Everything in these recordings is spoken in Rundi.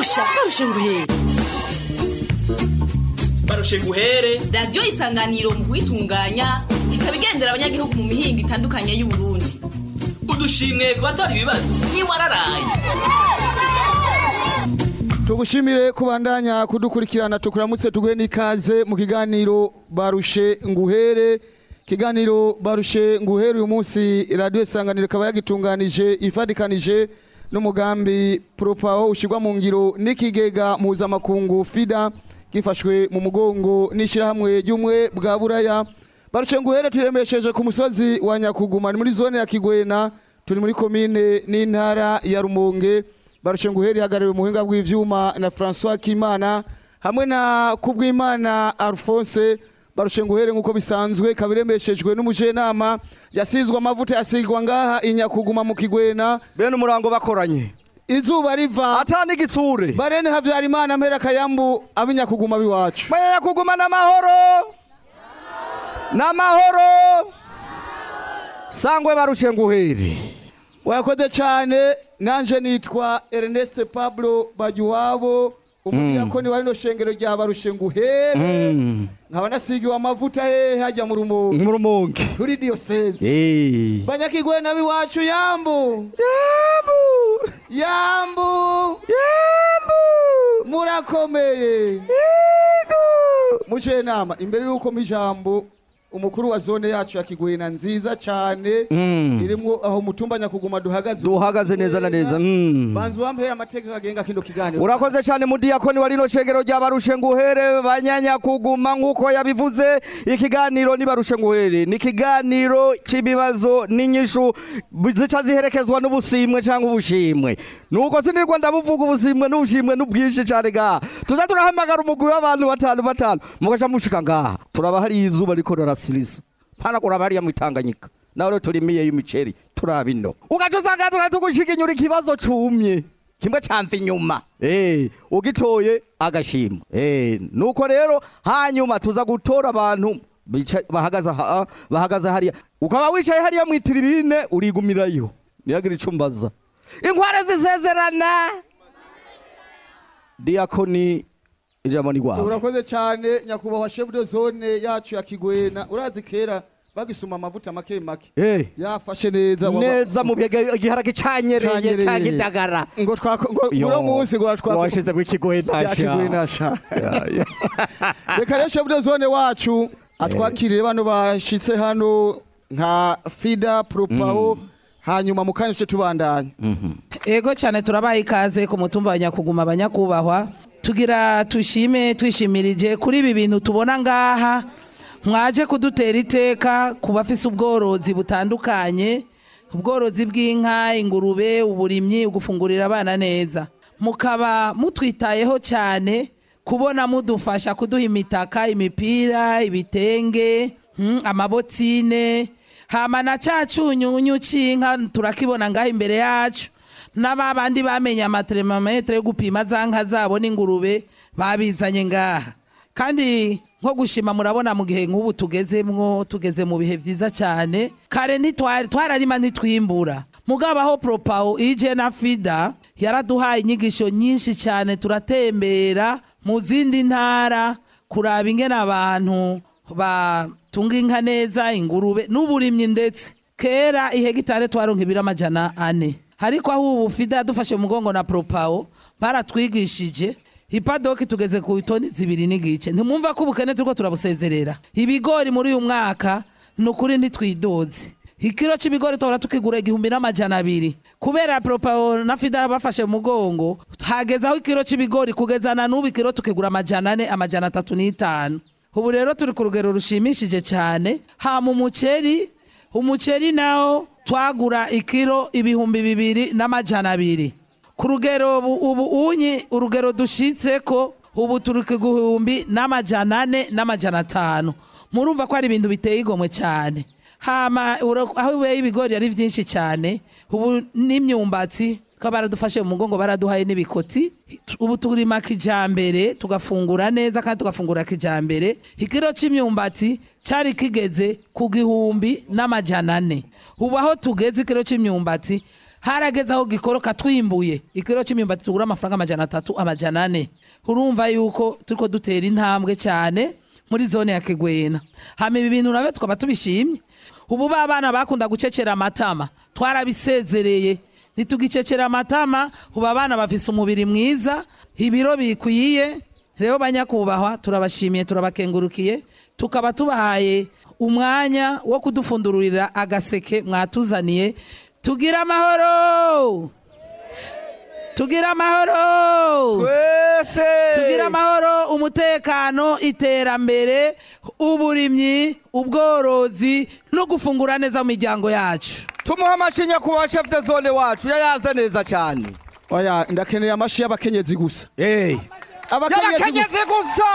barusha barusha nguhere barushe guhere radiyo isanganiro mu kuyitunganya ikaba igendera abanyagihugu mu mihinga itandukanye y'uburundi udushimwe ku batora ibibazo ntiwararaye tugushimire kubandanya kudukurikirana tukuramutse tuguhe n'ikaze mu kiganiro barushe nguhere kiganiro barushe nguhere uyu munsi radiyo isanganiro ikaba yagitunganije ifadikanije n'umugambi propawo ushyirwa mu ngiro n'ikigega mpuzamakungu fida gifashwe mu mugongo n'ishyirahamwe ry'umwe bwa buraya barushe nguhere turemesheje ku musozi wa nyakuguma ni muri zone ya kigwena turi muri komine n'intara ya rumonge barushe nguhere ihagarariwe mu buhinga bw'ivyuma na François Kimana hamwe na Kubwimana Alphonse barushe nguhere nk'uko bisanzwe kabiremeshejwe n'umujenama yasizwe amavuta yasigwa ngaha inyakuguma mu kigwena bene umurango bakoranye izuba riva ata n'igitsure barene Havyarimana mpera kayambu abinyakuguma biwacu menya kuguma n'amahoro n'amahoro sangwe barushe nguhere wakoze cyane nanje nitwa Ernest Pablo Bajuwabo umudiyakoni wa rino shengero rya barushe nguhere nkaba nasigiwe amavuta hehe hajya mu rumonge mu rumonge kuri diyoseze Eh. banyakigwena biwacu yambu Yambu! yambu Yambu! murakomeye Yego! muciye nama imbere y'uko mu ijambo umukuru wa zone yacu ya kigwena nziza cyane Mm. irimwo aho mutumba nyakuguma duhagaze duhagaze neza na neza Mm. banza uwampera amategeko agenga kino kiganiro urakoze cyane mudiyakoni wa rino shengero rya barushe nguhere banyanya kuguma nk'uko yabivuze ikiganiro ni barushe nguhere ni ikiganiro cy'ibibazo n'inyishu zica ziherekezwa n'ubusimwe cyangwa ubushimwe nuko sinirwa ndabuvuga ubusimwe n'ubushimwe n'ubwinshi cyane ngaha tuza turahamagara umugwi w'abantu batanu batanu mugaca mushika ngaha turaba hariya izuba riko rirasiriza pana kuraba hariya mu itanganyika nawe rero turimiye y'imiceri turaba ino ugaca usanga tugatugushikinyura ikibazo cumye kimwe camva inyuma eh ugitoye agashima eh nuko rero hanyuma tuza gutora abantu bica- bahagaze aha bahagaze hariya ukaba wicaye hariya mu itiribine urigumirayo niyagira ico mbaza inkware zisezerana diakoni ijambo ni rwawe urakoze cyane nyakubahwa chef de zone yacu ya kigwena urazi kera bagisuma amavuta make make eh yafashe neza waba- neza mu byega igiharage canyereye Canyereye. cagidagara ngo twako ngo uno munsi ngo twako washize ku kigoye ya kigwena sha reka rero chef de zone wacu atwakirire bano bashitse hano nka fida propao hanyuma mu kanya tuce tubandanya ego cyane turabaha ikaze ku mutumba wa nyakuguma abanyakubahwa tugira tushime twishimirije kuri ibi bintu tubona ngaha mwaje kudutera iteka ku bafise ubworozi butandukanye ubworozi bw'inka ingurube uburimyi ugufungurira abana neza mukaba mutwitayeho cyane kubona mudufasha kuduha imitaka imipira ibitenge hmm, amabotine hama na ca cunyunyu c'inka turakibona ngaho imbere yacu n'aba bandi bamenye amatermometre yo gupima za nka zabo n'ingurube babizanye ngaha kandi nko gushima murabona mu gihe nk'ubu tugezemwo tugeze mu bihe vyiza cyane kare ntitwari twararima ntitwimbura mugabo aho propawo ije na fida yaraduhaye inyigisho nyinshi cyane turatembera mu zindi ntara kuraba ingene abantu batunga inka neza ingurube n'uburimyi ndetse kera ihegitare twaronka ibiro amajana ane ariko aho ubu fida yadufashe mu mugongo na propawo baratwigishije ipadoki tugeze ku itoni zibiri n'igice ntimwumva ko ubukene turiko turabusezerera ibigori muri uyu mwaka ni ukuri ntitwidoze ikiro c'ibigori tuhora tukigura igihumbi n'amajana abiri kubera propawo na fida bafashe mu mugongo hageze aho ikiro c'ibigori kugezana n'ubu ikiro tukigura amajana ane amajana atatu n'itanu ubu rero turi ku rugero rushimishije cyane hama umuceri umuceri nawo twagura ikiro ibihumbi bibiri n'amajana abiri ku rugero ubu ubu unyi urugero dushitse ko ubu turi ku gihumbi n'amajana ane n'amajana atanu murumva ko ari ibintu biteye igomwe cyane hama ura- aho ibeye ibigori ari byinshi cyane ubu n'imyumbati ko baradufashe mu mugongo baraduhaye n'ibikoti ubu turima kijambere tugafungura neza kandi tugafungura kijambere ikiro c'imyumbati cari kigeze ku gihumbi n'amajana ane ubu aho tugeze ikiro c'imyumbati harageze aho gikoroka twimbuye ikiro c'imyumbati tugura amafaranga amajana atatu amajana ane urumva yuko turiko dutera intambwe cyane muri zone ya kigwena hama ibi bintu nabyo tukaba tubishimye ubu ba bana bakunda gucecera amatama twarabisezereye ntitugicecera amatama ubu abana bafise umubiri mwiza ibiro bikwiye rero banyakubahwa turabashimiye turabakengurukiye tukaba tubahaye umwanya wo kudufundururira agaseke mwatuzaniye tugira amahoro tugira amahoro twese tugira amahoro umutekano iterambere uburimyi ubworozi no gufungura neza mu miryango yacu tumuha amashi nyakubahwa chef de zone wacu yayaze neza cyane oya ndakeneye amashi y'abakenyezi gusa Eh. abakenyezi gusa y'abakenyezi gusa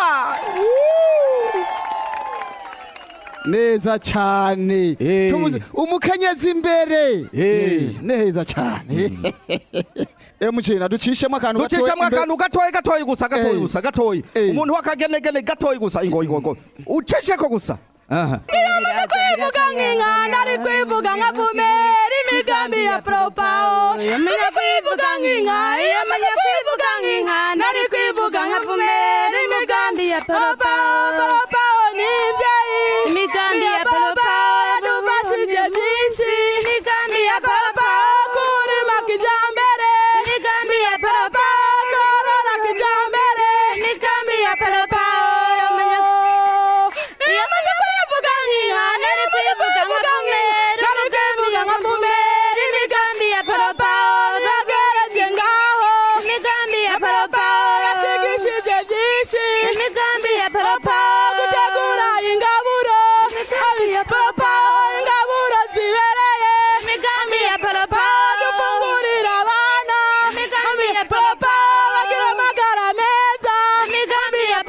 neza cyane Eh. Tubuze- umukenyezi imbere Eh. Eh, neza cyane emucina ducishemo akantu gatoya ducishamo imbere- akantu gatoyi gatoyi gusa gatoyi Eh. gusa gatoyi Eh. umuntu w'akagenegene gatoyi gusa ingo ingo ingo ucisheko gusa aha Iyamaze kwivuga nk'inkanda ari kwivuga nka vumera imigambi ya propao Iyamaze kwivuga nk'inka iyamaze kwivuga nk'inkanda ari kwivuga nka vumera imigambi ya propao Propao ni imbyeyi imigambi ya propao yadufashije byinshi imigambi ya propao kurima kijambere imigambi ya propao korora kijambere imigambi ya propao iyamaze kwivuga nk'ihane ari kwivuga nka vumera ari kwivuga nka vumera imigambi ya propao ntagereje ngaho imigambi ya propao yatwigishije byinshi imigambi ya propao gutegura ingaburo imigambi ya propao ingaburo zibereye imigambi ya propao dufungurira abana imigambi ya propao bagira amagara meza imigambi ya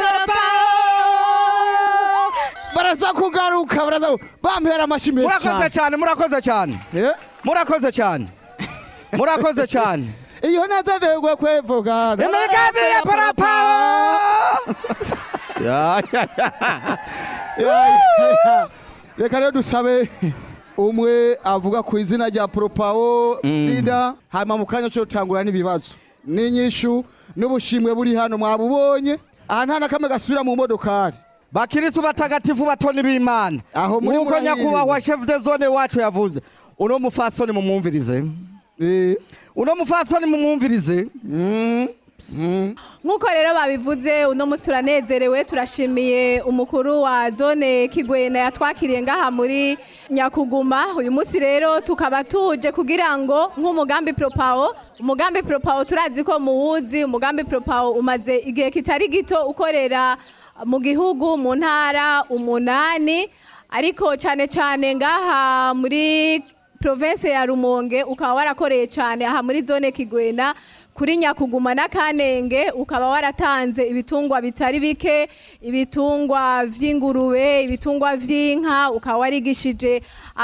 propao baraza kugaruka baraza bampera amashi menshi murakoze cyane cyane murakoze cyane Eh? murakoze cyane murakoze cyane iyo nazanirwe kwivuga imigambi ya parapao Ya, ya, ya. Ya, ya, ya. reka rero dusabe umwe avuga ku izina rya propao frida hanyuma mu kanya cyo rutangura n'ibibazo n'inyishu n'ubushimwe buri hano mwabubonye aha nta na kamwe gasubira mu modokari bakirisu batagatifu batoni b'imana Aho muri nk'uko murahirwa. nyakubahwa chef de zone wacu yavuze uno mufasoni mumwumvirize Eh, uno mufasoni mumwumvirize nk'uko rero babivuze uno munsi turanezerewe turashimiye umukuru wa zone kigwena yatwakiriye ngaha muri nyakuguma uyu munsi rero tukaba tuje kugira ngo nk'umugambi propao umugambi propao turazi ko muwuzi umugambi propao umaze igihe kitari gito ukorera mu gihugu mu ntara umunani ariko cyane cyane ngaha muri province ya Rumonge ukaba warakoreye cyane aha muri zone Kigwena kuri Nyakuguma na Kanenge ukaba waratanze ibitungwa bitari bike ibitungwa vy'ingurube ibitungwa vy'inka ukaba warigishije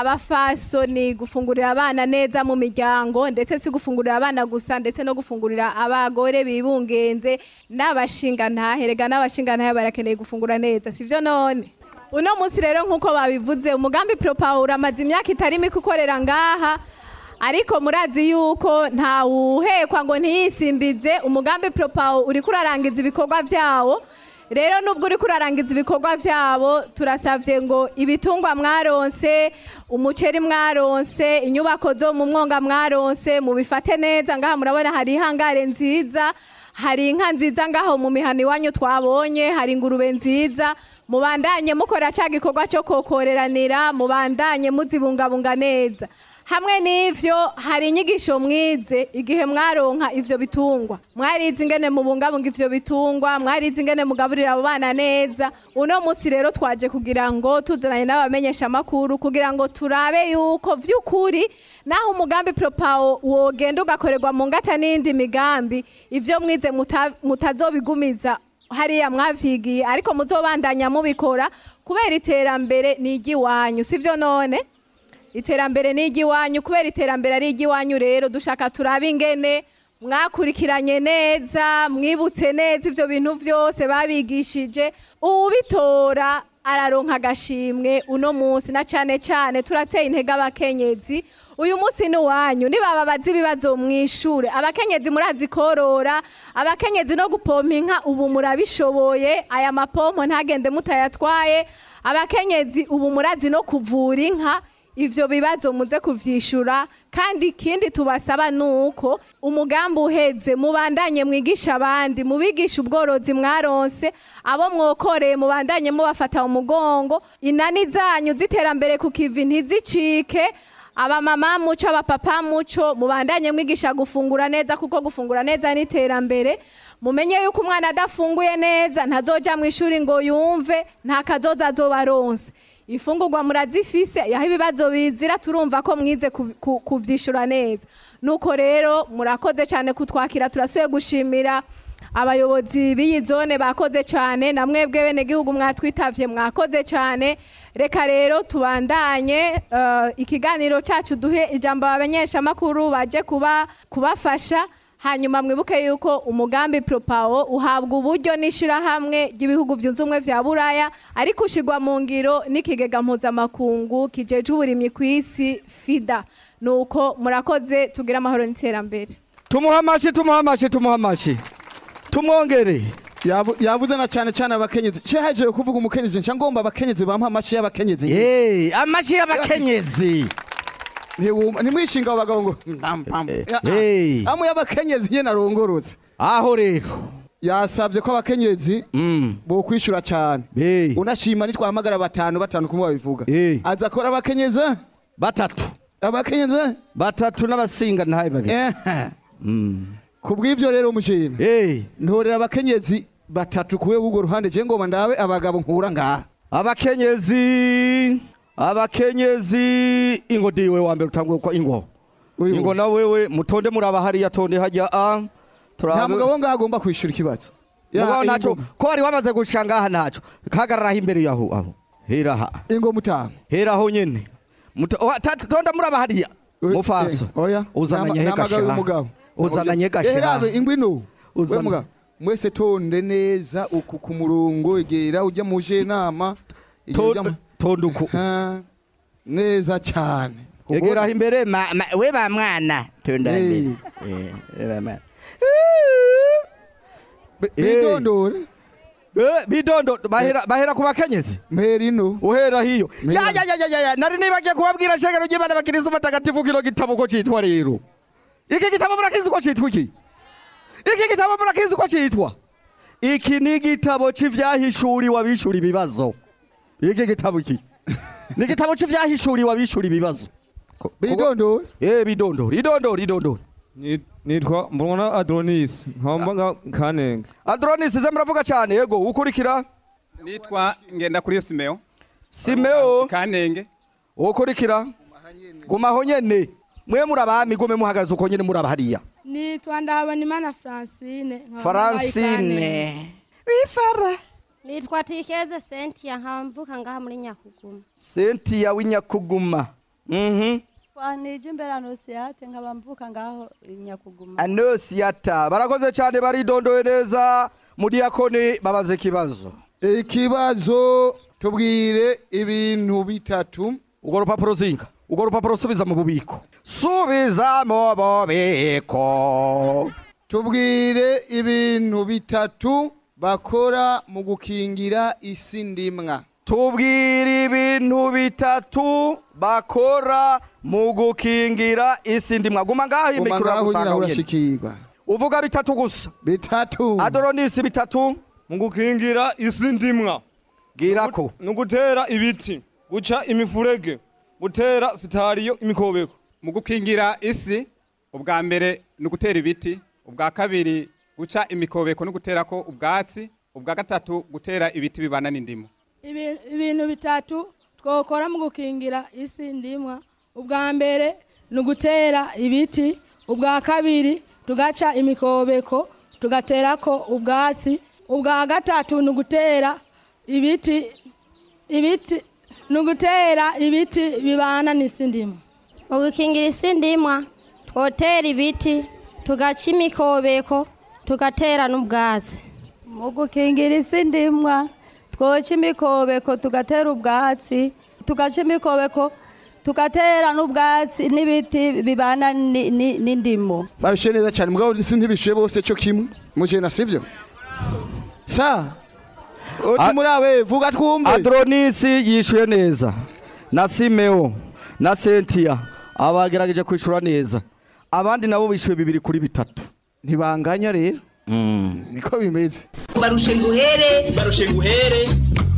abafasoni gufungurira abana neza mu miryango ndetse si gufungurira abana gusa ndetse no gufungurira abagore bibungenze n'abashingantahe rega n'abashingantahe barakeneye gufungura neza sivyo none uno munsi rero nk'uko babivuze umugambi propawura amaze imyaka itari mike ukorera ngaha ariko murazi yuko ntawuhekwa ngo ntiyisimbize umugambi propawo uri kurarangiza ibikorwa vyawo rero nubwo uri kurarangiza ibikorwa vyabo turasavye ngo ibitungwa mwaronse umuceri mwaronse inyubako zo mu mwonga mwaronse mubifate neza ngaha murabona hari ihangare nziza hari inka nziza ngaho mu mihana iwanyu twabonye hari ingurube nziza mubandanye mukora ca gikorwa cyo kokoreranira mubandanye muzibungabunga neza hamwe n'ivyo hari inyigisho mwize igihe mwaronka ivyo bitungwa mwarize ingene mubungabunga ivyo bitungwa mwarize ingene mugaburira abo bana neza uno munsi rero twaje kugira ngo tuzananye n'abamenyesha amakuru kugira ngo turabe yuko vy'ukuri naho umugambi propawo wogenda ugakorerwa mu ngata n'indi migambi ivyo mwize muta- mutazobigumiza hariya mwavyigiye ariko muzobandanya mubikora kubera iterambere ni iry'iwanyu sivyo none iterambere ni iry'iwanyu kubera iterambere ari iry'iwanyu rero dushaka turabe ingene mwakurikiranye neza mwibutse neza ivyo bintu vyose babigishije ubitora araronka agashimwe uno munsi na cane cane turateye intege abakenyezi uyu munsi ni uwanyu nibaba bazi ibibazo mwishure abakenyezi murazi korora abakenyezi no gupompa inka ubu murabishoboye aya mapompo ntagende mutayatwaye abakenyezi ubu murazi no kuvura inka ivyo bibazo muze kuvyishura kandi ikindi tubasaba nuko umugambi uheze mubandanye mwigisha abandi mubigisha ubworozi mwaronse abo mwokoreye mubandanye mubafata mu mugongo inani zanyu ziterambere ku kivi ntizicike abamama muco abapapa muco mubandanye mwigisha gufungura neza kuko gufungura neza ni iterambere mumenye yuko umwana adafunguye neza ntazoja mu ishuri ngo yumve nta kazoza azoba aronse ifungurwa murazifise yaho ibibazo bizira turumva ko mwize ku- ku- kuvyishura neza nuko rero murakoze cyane kutwakira turasuye gushimira abayobozi b'iyi zone bakoze cyane na mwebwe bene gihugu mwatwitavye mwakoze cyane reka rero tubandanye eh, ikiganiro cyacu duhe ijambo abamenyeshamakuru baje kuba kubafasha hanyuma mwibuke yuko umugambi propawo uhabwa uburyo n'ishirahamwe ry'ibihugu byunze ubumwe vya buraya ariko ushigwa mu ngiro n'ikigega mpuzamakungu kijeje uburimyi ku isi fida nuko murakoze tugire amahoro n'iterambere tumuha amashi tumuha amashi tumuha amashi tumwongere Yabu- yabuze na cyane cyane abakenyezi ce haje kuvuga umukenyezi nca ngomba abakenyezi bampa amashi y'abakenyezi Eh, amashi y'abakenyezi Ntiwuma- ntimwishinga abo bagabo ngo mpam, pam. Ya- Hey. amwe y'abakenyezi nyene arongorotse aho rero yasabye ko abakenyezi Mm. bokwishura cyane Eh, unashima nitwahamagara batanu batanu kumwe babivuga Eh. aza akora abakenyezi batatu abakenyezi batatu n'abasinga ntaye babiri Eh. Mm. ku bw'ivyo rero mushina Eh, ntorera abakenyezi batatu kuwe w'urwo ruhande je ngoma ndabe abagabo nkura ngaha abakenyezi abakenyezi ingo diwe wa mbere utanguye kwa ingo Uyu. ingo na wewe mutonde muraba hariya tonde hajya a nta turabe mugabo ngaha agomba kwishura ikibazo Ya, mugabo ntaco ingo- ko wari wamaze gushika ngaha ntaco kagararaho imbere yaho aho heraha ingo mutamu heraho nyene Muto- wa- ta- tonda muraba hariya Eh, mufaso eh, oya uzananye Nama- namagawe hegasha umugabo uzananye Eh, gasha rabe ingwino Uzana- we mugabo mwese tonde neza uku ku murongo egera ujya mu je nama To- tonda uku neza cyane egeraho imbere ma- ma- we ba mwana tonda Eh. imbere Eh, we ba mwana Be- Eh. bidondore Eh, bidondo bahera bahera ku bakenyezi mperino uhera hiyo Mira. ya ya ya ya ya ya nari nibagiye kubabwira shengero ry'Imana bakirisu batagatifu kino gitabo ko citwa rero iki gitabo murakizi ko citwa iki iki gitabo murakizi ko citwa iki ni igitabo c'ivyahishuriwe abishura ibibazo iki gitabo iki ni igitabo c'ivyahishuriwe abishura ibibazo bidondore eh bidondora idondora idondora Ni- nitwa mbona adronis nkamba nga kanenge Adronis ze muravuga cyane yego ukurikira nitwa ngenda kuri simeo Simeo kanenge ukurikira gumaho nyene mwe murabami gume muhagaze uko nyene muraba hariya nitwa ndahabonimana francine nkaba Francine mbaye wifara nitwa tikeze sentia nkamvuka ngaha muri nyakuguma Cynthia w'inyakuguma mhm twanije imbere anosiyate nkaba mvuka ngaho nyakuguma Anosiata barakoze cyane baridondoye neza mudiyakoni babaze ikibazo ikibazo tubwire ibintu bitatu urwo rupapuro zinga urwo rupapuro subiza mu bubiko subiza mu bubiko tubwire ibintu bitatu bakora mu gukingira isi ndimwa tubwire ibintu bitatu bakora mu gukingira isi ndimwa guma ngaho Guma imikoro ngaho nyine iragusanga nyene urashikirwa uvuga bitatu gusa bitatu adoronisi bitatu mu gukingira isi ndimwa bwirako ni ugutera ibiti guca imifurege gutera sitariyo imikobeko mu gukingira isi ubwa mbere ni ugutera ibiti ubwa kabiri guca imikobeko no guterako ubwatsi ubwa gatatu gutera ibiti bibana n'indimu Ibi- ibintu bitatu twokora mu gukingira isi ndimwa ubwa mbere ni ugutera ibiti ubwa kabiri tugaca imikobeko tugaterako ubwatsi ubwa gatatu ni ugutera ibiti ibiti ni ugutera ibiti bibana n'isi ndimwa mu gukingira isi ndimwa twotera ibiti tugaca imikobeko tugatera n'ubwatsi mu gukingira isi ndimwa twoca imikobeko tugatera ubwatsi tugaca imikobeko tugatera n'ubwatsi n'ibiti bibana ni- ni- n'indimo barushe neza cyane mugabo si ntibishuye bose cyo kimwe mujena sivyo sa uti muri abe vuga twumve adronisi yishuye neza na simeo na sentia abagerageje kwishura neza abandi nabo bishuye bibiri kuri bitatu ntibanganya rero niko bimeze barushe nguhere barushe nguhere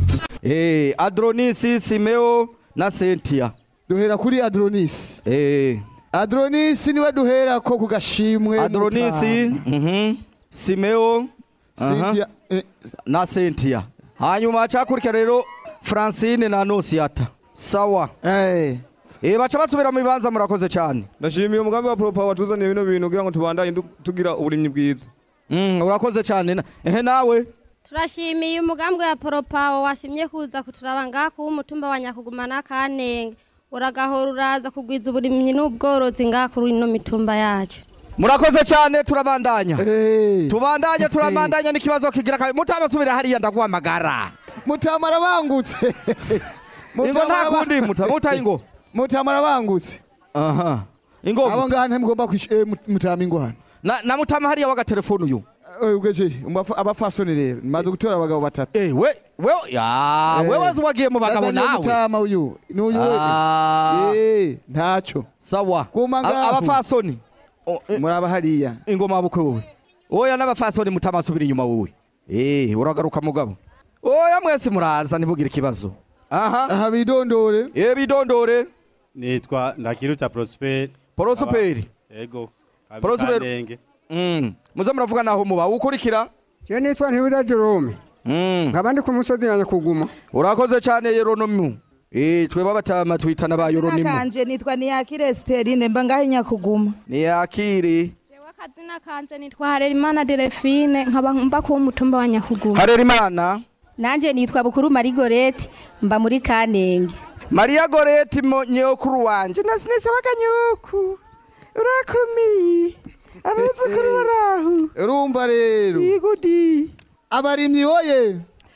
Eh, adronisi simeo na sentia duhera kuri adronisi Eh, adronisi niwe duhera ko ku gashimwe adronisi mhm, simeo aha, Cynthia, eh, na sentia hanyuma cakurikira rero francine na nosiata sawa eh Eh, baca basubira mu bibanza murakoze cyane ndashimiye umugambi wa propa watuzaniye bino bintu kugira ngo tubandanye du- tugira uburimyi bwiza Mm, urakoze cyane na- ehe nawe turashimiye umugambi wa poropawo washimye kuza kuturaba ngaha kuba umutumba wa nyakuguma n'akanenge uragahora uraza kugwiza uburimyi n'ubworozi ngaha kuri ino mitumba yacu murakoze cyane turabandanya eh tubandanye turabandanya n'ikibazo kigira kabiri mutabasubira hariya ndaguhamagara mutamara bangutse ingo nta kundi muta muta ingo mutamara bangutse aha ingo abo ngaha ntimugomba kwish- eh, mut- mutama ingwano na, na mutama hariya w'agatelefone uyu Eh, ugeje umbafa- abafasoni rero maze gutora abagabo batatu eh we we ya Eh. we wazi wagiye mu bagabo Yazanye nawe mutama uyu n'uyu Ah. eh ntaco sawa Kuma A- ngaho. abafasoni O, eh, muraba hariya ingoma bukwe wowe oya n'abafasoni mutama asubira inyuma wowe eh uragaruka mugabo oya mwese muraza ntibugire ikibazo aha aha bidondore eh bidondore nitwa ndakirutsa prosper Prosper. ego Prosper. Kamenge. mm muze muravuga naho muba ukurikira Je nitwa Ntibuda Jerome mm nkaba ndi ku musozi wa Nyakuguma urakoze cyane yeronomu eh tweba abatama twitana ba yeronomu kanje nitwa niyakire sterine mba ngaho inyakuguma niyakiri jewe akazina kanje nitwa harerimana delefine nkaba mba kuba umutumba wa nyakuguma harerimana nanje nitwa bukuru marigorete mba muri kanenge mariya goreti mo nyokuru wanje nasinesabaga nyoku urakomeye abuzukuru barahu urumva rero igudi abarimyi oye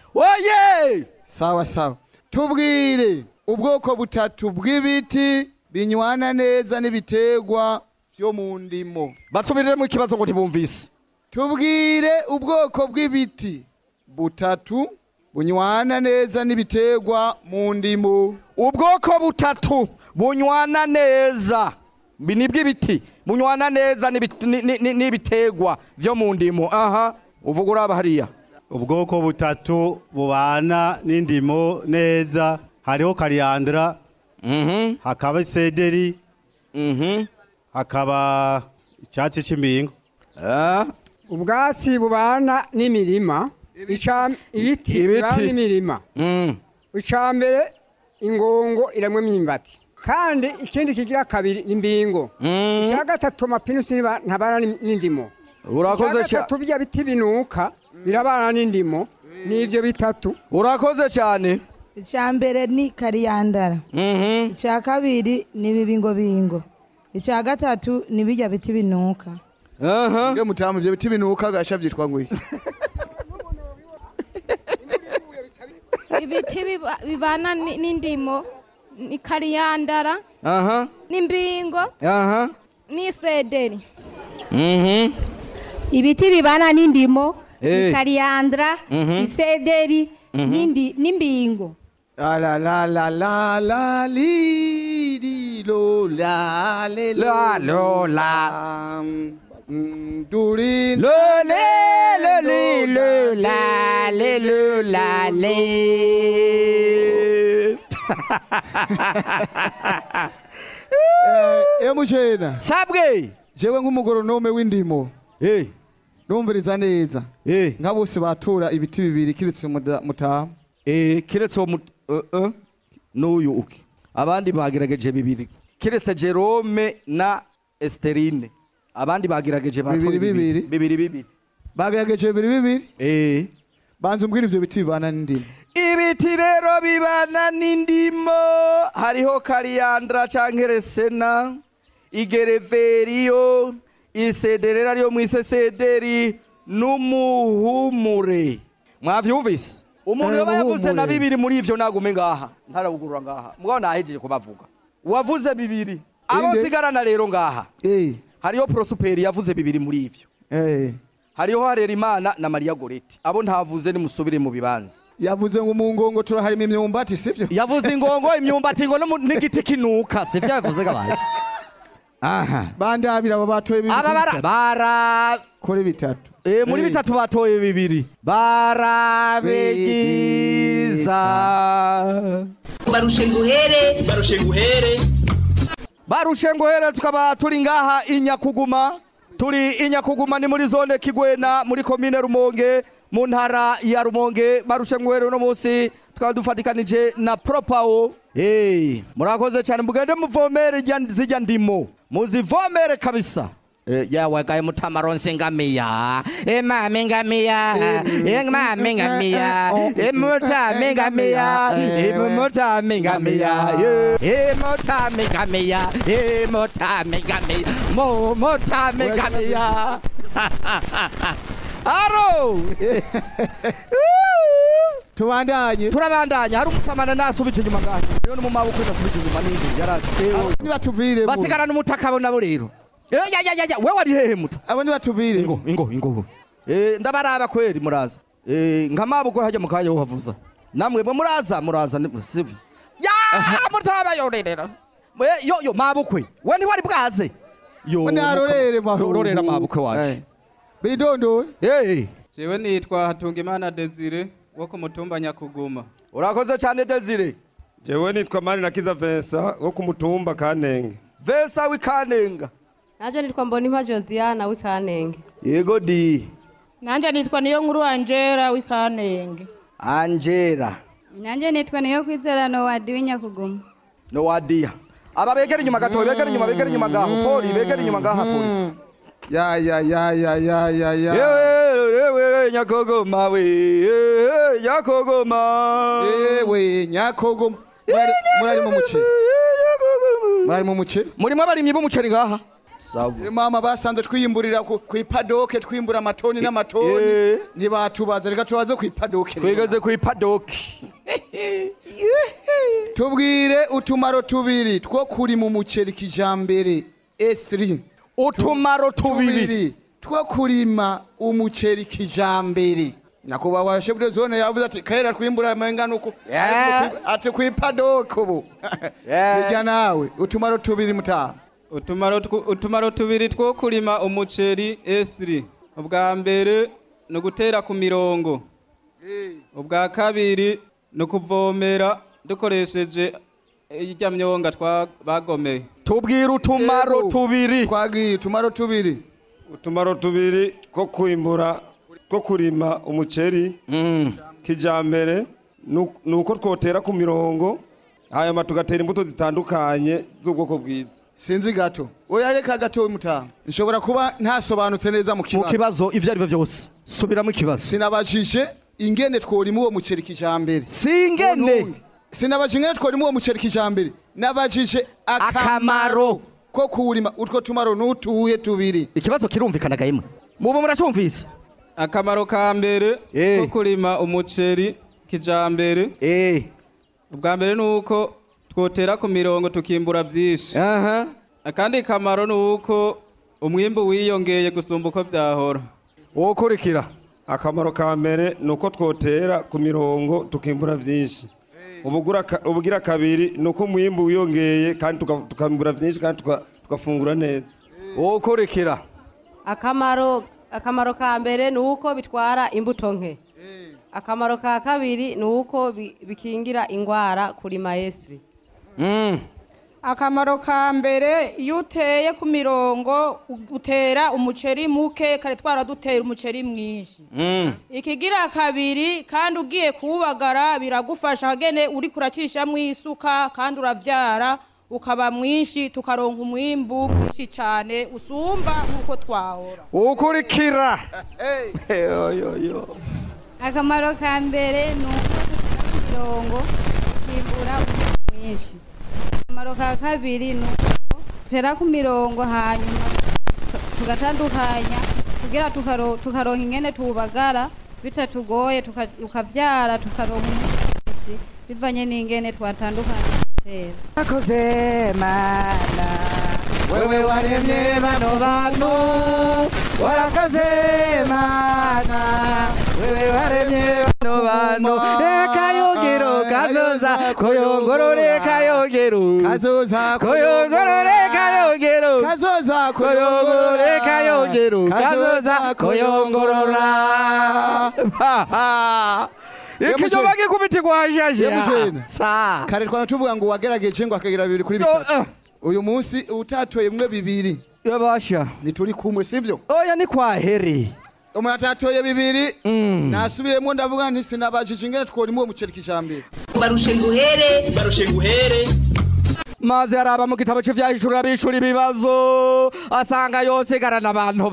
oye sawa sawa tubwire ubwoko butatu bw'ibiti binywana neza n'ibiterwa byo mu ndimo basubirire mu kibazo ngo ntibumvise tubwire ubwoko bw'ibiti butatu bunywana neza n'ibiterwa mu ndimo ubwoko butatu bunywana neza Bi- ni bw'ibiti bunywana neza n'ibit- ni- ni- ni- n'ibiterwa vyo mu ndimo aha uvuga uraba hariya ubwoko butatu bubana n'indimo neza hariho kariyandra hakaba isederi hakaba icyatsi cy'imbingo ubwatsi bubana n'imirima ica- ibiti bibana n'imirima icya mbere ingongo iramwe imyimbati kandi ikindi kigira kabiri ni imbingo icya gatatu amapinusi ntiba- ntabana n'im- n'indimo Urakoze icya gatatu bya biti binuka birabana n'indimo ni ibyo bitatu urakoze cyane icya mbere ni kariyandara icya kabiri ni ibibingobingo icya gatatu ni bijya biti binuka nge mutamu ibyo biti binuka gasha byitwa ngo iki ibiti biba- bibana ni- n'indimo ni kariyandara aha n'imbingo aha n'isederi mhm ibiti bibana n'indimo Eh. ikariyandra Mhm. isederi Mhm. n'indi- n'imbingo La la la la la la li di lo la le La, lo, la durin lo le le li lo la le lo la le emushena sabwe jewe nk'umugoronome w'indimo numviriza neza nka bose batora ibiti bibiri kiretse umuda- mutamu kiretse uwo mut- uh, uh, n'uyu uke abandi bagerageje bibiri kiretse jerome na esterine abandi bagerageje batora Bibiri, bibiri. bibiri bibiri bagerageje bibiri bibiri eh banza umbwire ivyo biti bibana n'indimo ibiti rero bibana n'indimo hariho kariyandra canke resena igereveriyo isederera ryo mwisesederi n'umuhumure mwavyumvise umuntu Eh, yoba yavuze na umuhumure. bibiri muri ivyo nagume ngaha ntarawugurura ngaha mugabo nahejeje kubavuga wavuze bibiri abo Inde? sigarana rero ngaha hariho prosuperi yavuze bibiri muri ivyo hariho harerimana na mariya goreti abo ntavuze nimusubire mu bibanza yavuze ngo mu ngongo turaharima imyumbati sivyo yavuze ingongo imyumbati ngo no mu- n'igiti kinuka sivyo yavuze gabaye aha bandabira abo batoye bibiri aba bara bara kuri bitatu Eh, muri Eh. bitatu batoye bibiri barabegiza barushe nguhere barushe nguhere barushe nguhere tukaba turi ngaha inyakuguma turi inyakuguma ni muri zone kigwena muri komine rumonge mu ntara ya rumonge barushe nguhere uno munsi tukaba dufatikanije na propawo hey, murakoze cyane mugende muvomere rya- zirya ndimo muzivomere kabisa Eh, yawe gaye mutamaronse ngamiya emame ngamiya emame ngamiya emutame ngamiya emutame ngamiya emutame ngamiya emutame ngamiya mutame ngamiya aro tubandanye turabandanya hari umutamana nasubije inyuma ngaho rero no mu maboko nasubije inyuma n'indi yaraje nibatuvire basigara n'umutaka abo nabo rero Eh, ya ya ya ya we wari hehe muta abo nibatuvire ingo ingo ingo eh ndabaraba kweri muraza eh nkamaboko hajya mu kanya uhavuza namwe mwe muraza muraza ni- sivyo ya mutaba yorerera we yo yo mabukwe we ntiwari bwaze yo narorere mahuru rorera mabukwe waje bidondore eh jewe nitwa hatungimana desire wo ku mutumba nyakuguma urakoze cyane desire jewe nitwa mani na kiza Vincent wo ku mutumba kanenge Vesa wikanenga Naje nitwa Mbonimpa Josiana w'ikanenge. yego di Nanje nitwa niyo nkuru Angela w'ikanenge. Angela Nanje nitwa niyo kwizera no wadi w'inyakuguma. no wadia aba begera inyuma gato begera inyuma begera inyuma ngaho poli begera inyuma ngaho polisi ya ya ya ya ya ya ya yewe nyakogoma we eh, nyakogoma yewe nyakogoma Murari- murari mu muceri murari mu muceri murimo abarimyi b'umuceri ngaha Eh, mama basanze twiyimburira ku ku ipadoke twimbura amatoni n'amatoni ntibatubaza reka tubaze ku ipadoke twigeze ku ipadoke tubwire utumaro tubiri two kuri mu muceri kijambere esiri utumaro tubiri two kurima umuceri kijambere nyakubahwa shebude zone yavuze ati kahera twimbura amengana uku Yeah. ati ku ipadoke ubu bijya nawe utumaro tubiri mutaha utumaro twu- utumaro tubiri two kurima umuceri esiri ubwa mbere ni ugutera ku mirongo ubwa kabiri ni ukuvomera dukoresheje irya myonga twa bagomeye tubwire utumaro tubiri twagiye utumaro tubiri utumaro tubiri two kwimbura two kurima umuceri kijambere nu- ni uko twotera ku mirongo hanyuma tugatera imbuto zitandukanye z'ubwoko bwiza sinzi gato oya reka gato mutaha nshobora kuba ntasobanutse neza mu mu kibazo kibazo ivyo ari byo byose subiramo ikibazo sinabajije ingene tworima uwo muceri kijambere si ingene sinabajije ingene tworima uwo muceri kijambere nabajije akamaro ko kuwurima utwo tumaro n'utuye tubiri ikibazo kirumvikana gahimwe mubu muracumvise akamaro ka mbere ko kurima umuceri kijambere ubwa mbere ni uko twotera ku mirongo tukimbura byinshi akandi kamaro ni uko umwimbu wiyongeye gusumba uko byahora wokurikira akamaro ka mbere ni uko twotera ku mirongo tukimbura byinshi ubugura ka- ubugira kabiri ni uko umwimbu wiyongeye kandi tuka- tukimbura byinshi kandi tuka- tugafungura neza wokurikira Akamaro akamaro ka mbere ni uko bitwara imbuto nke. Akamaro ka kabiri ni uko bi- bikingira ingwara kurima esiri. Akamaro ka mbere iyo uteye ku mirongo utera umuceri muke kare twara dutera umuceri mwinshi. Ikigira kabiri kandi ugiye kuwubagara biragufasha hagene uri kuracishamwo isuka kandi uravyara ukaba mwinshi tukaronka umwimbu mwinshi cyane usumba nk'uko twahora. wokurikira Akamaro ka mbere ni uko mirongo kimbura mwinshi. Akamaro ka kabiri ni uko tera ku mirongo hanyuma tugatandukanya kugira tukaro- tukaronka ingene tubagara bitatugoye tuka- tukavyara tukaronka umwimbu mwinshi bivanye n'ingene twatandukanye gutera akoze mana wewe waremye bano bantu warakoze mana wewe waremye bano bantu ekayongero kazoza koyongorore kayongero kazoza koyongorore kayongero kazoza koyongorore kayongero kazoza koyongorora ikinyoma gikubitirwa hajaje Yemujena. sa kare twaba tuvuga ngo wagerageje ngo akagira bibiri kuri bitatu uyu munsi utatoye mwe bibiri yabasha ntituri kumwe sivyo oya ni kwa heri umuntu atatoye bibiri nasubiyemo ndavuga nti sinabajije ingene tworima uwo muceri kijambere barushe nguhere barushe nguhere maze araba mu gitabo cy'ivyahishura bishura ibibazo asanga yose igarana abantu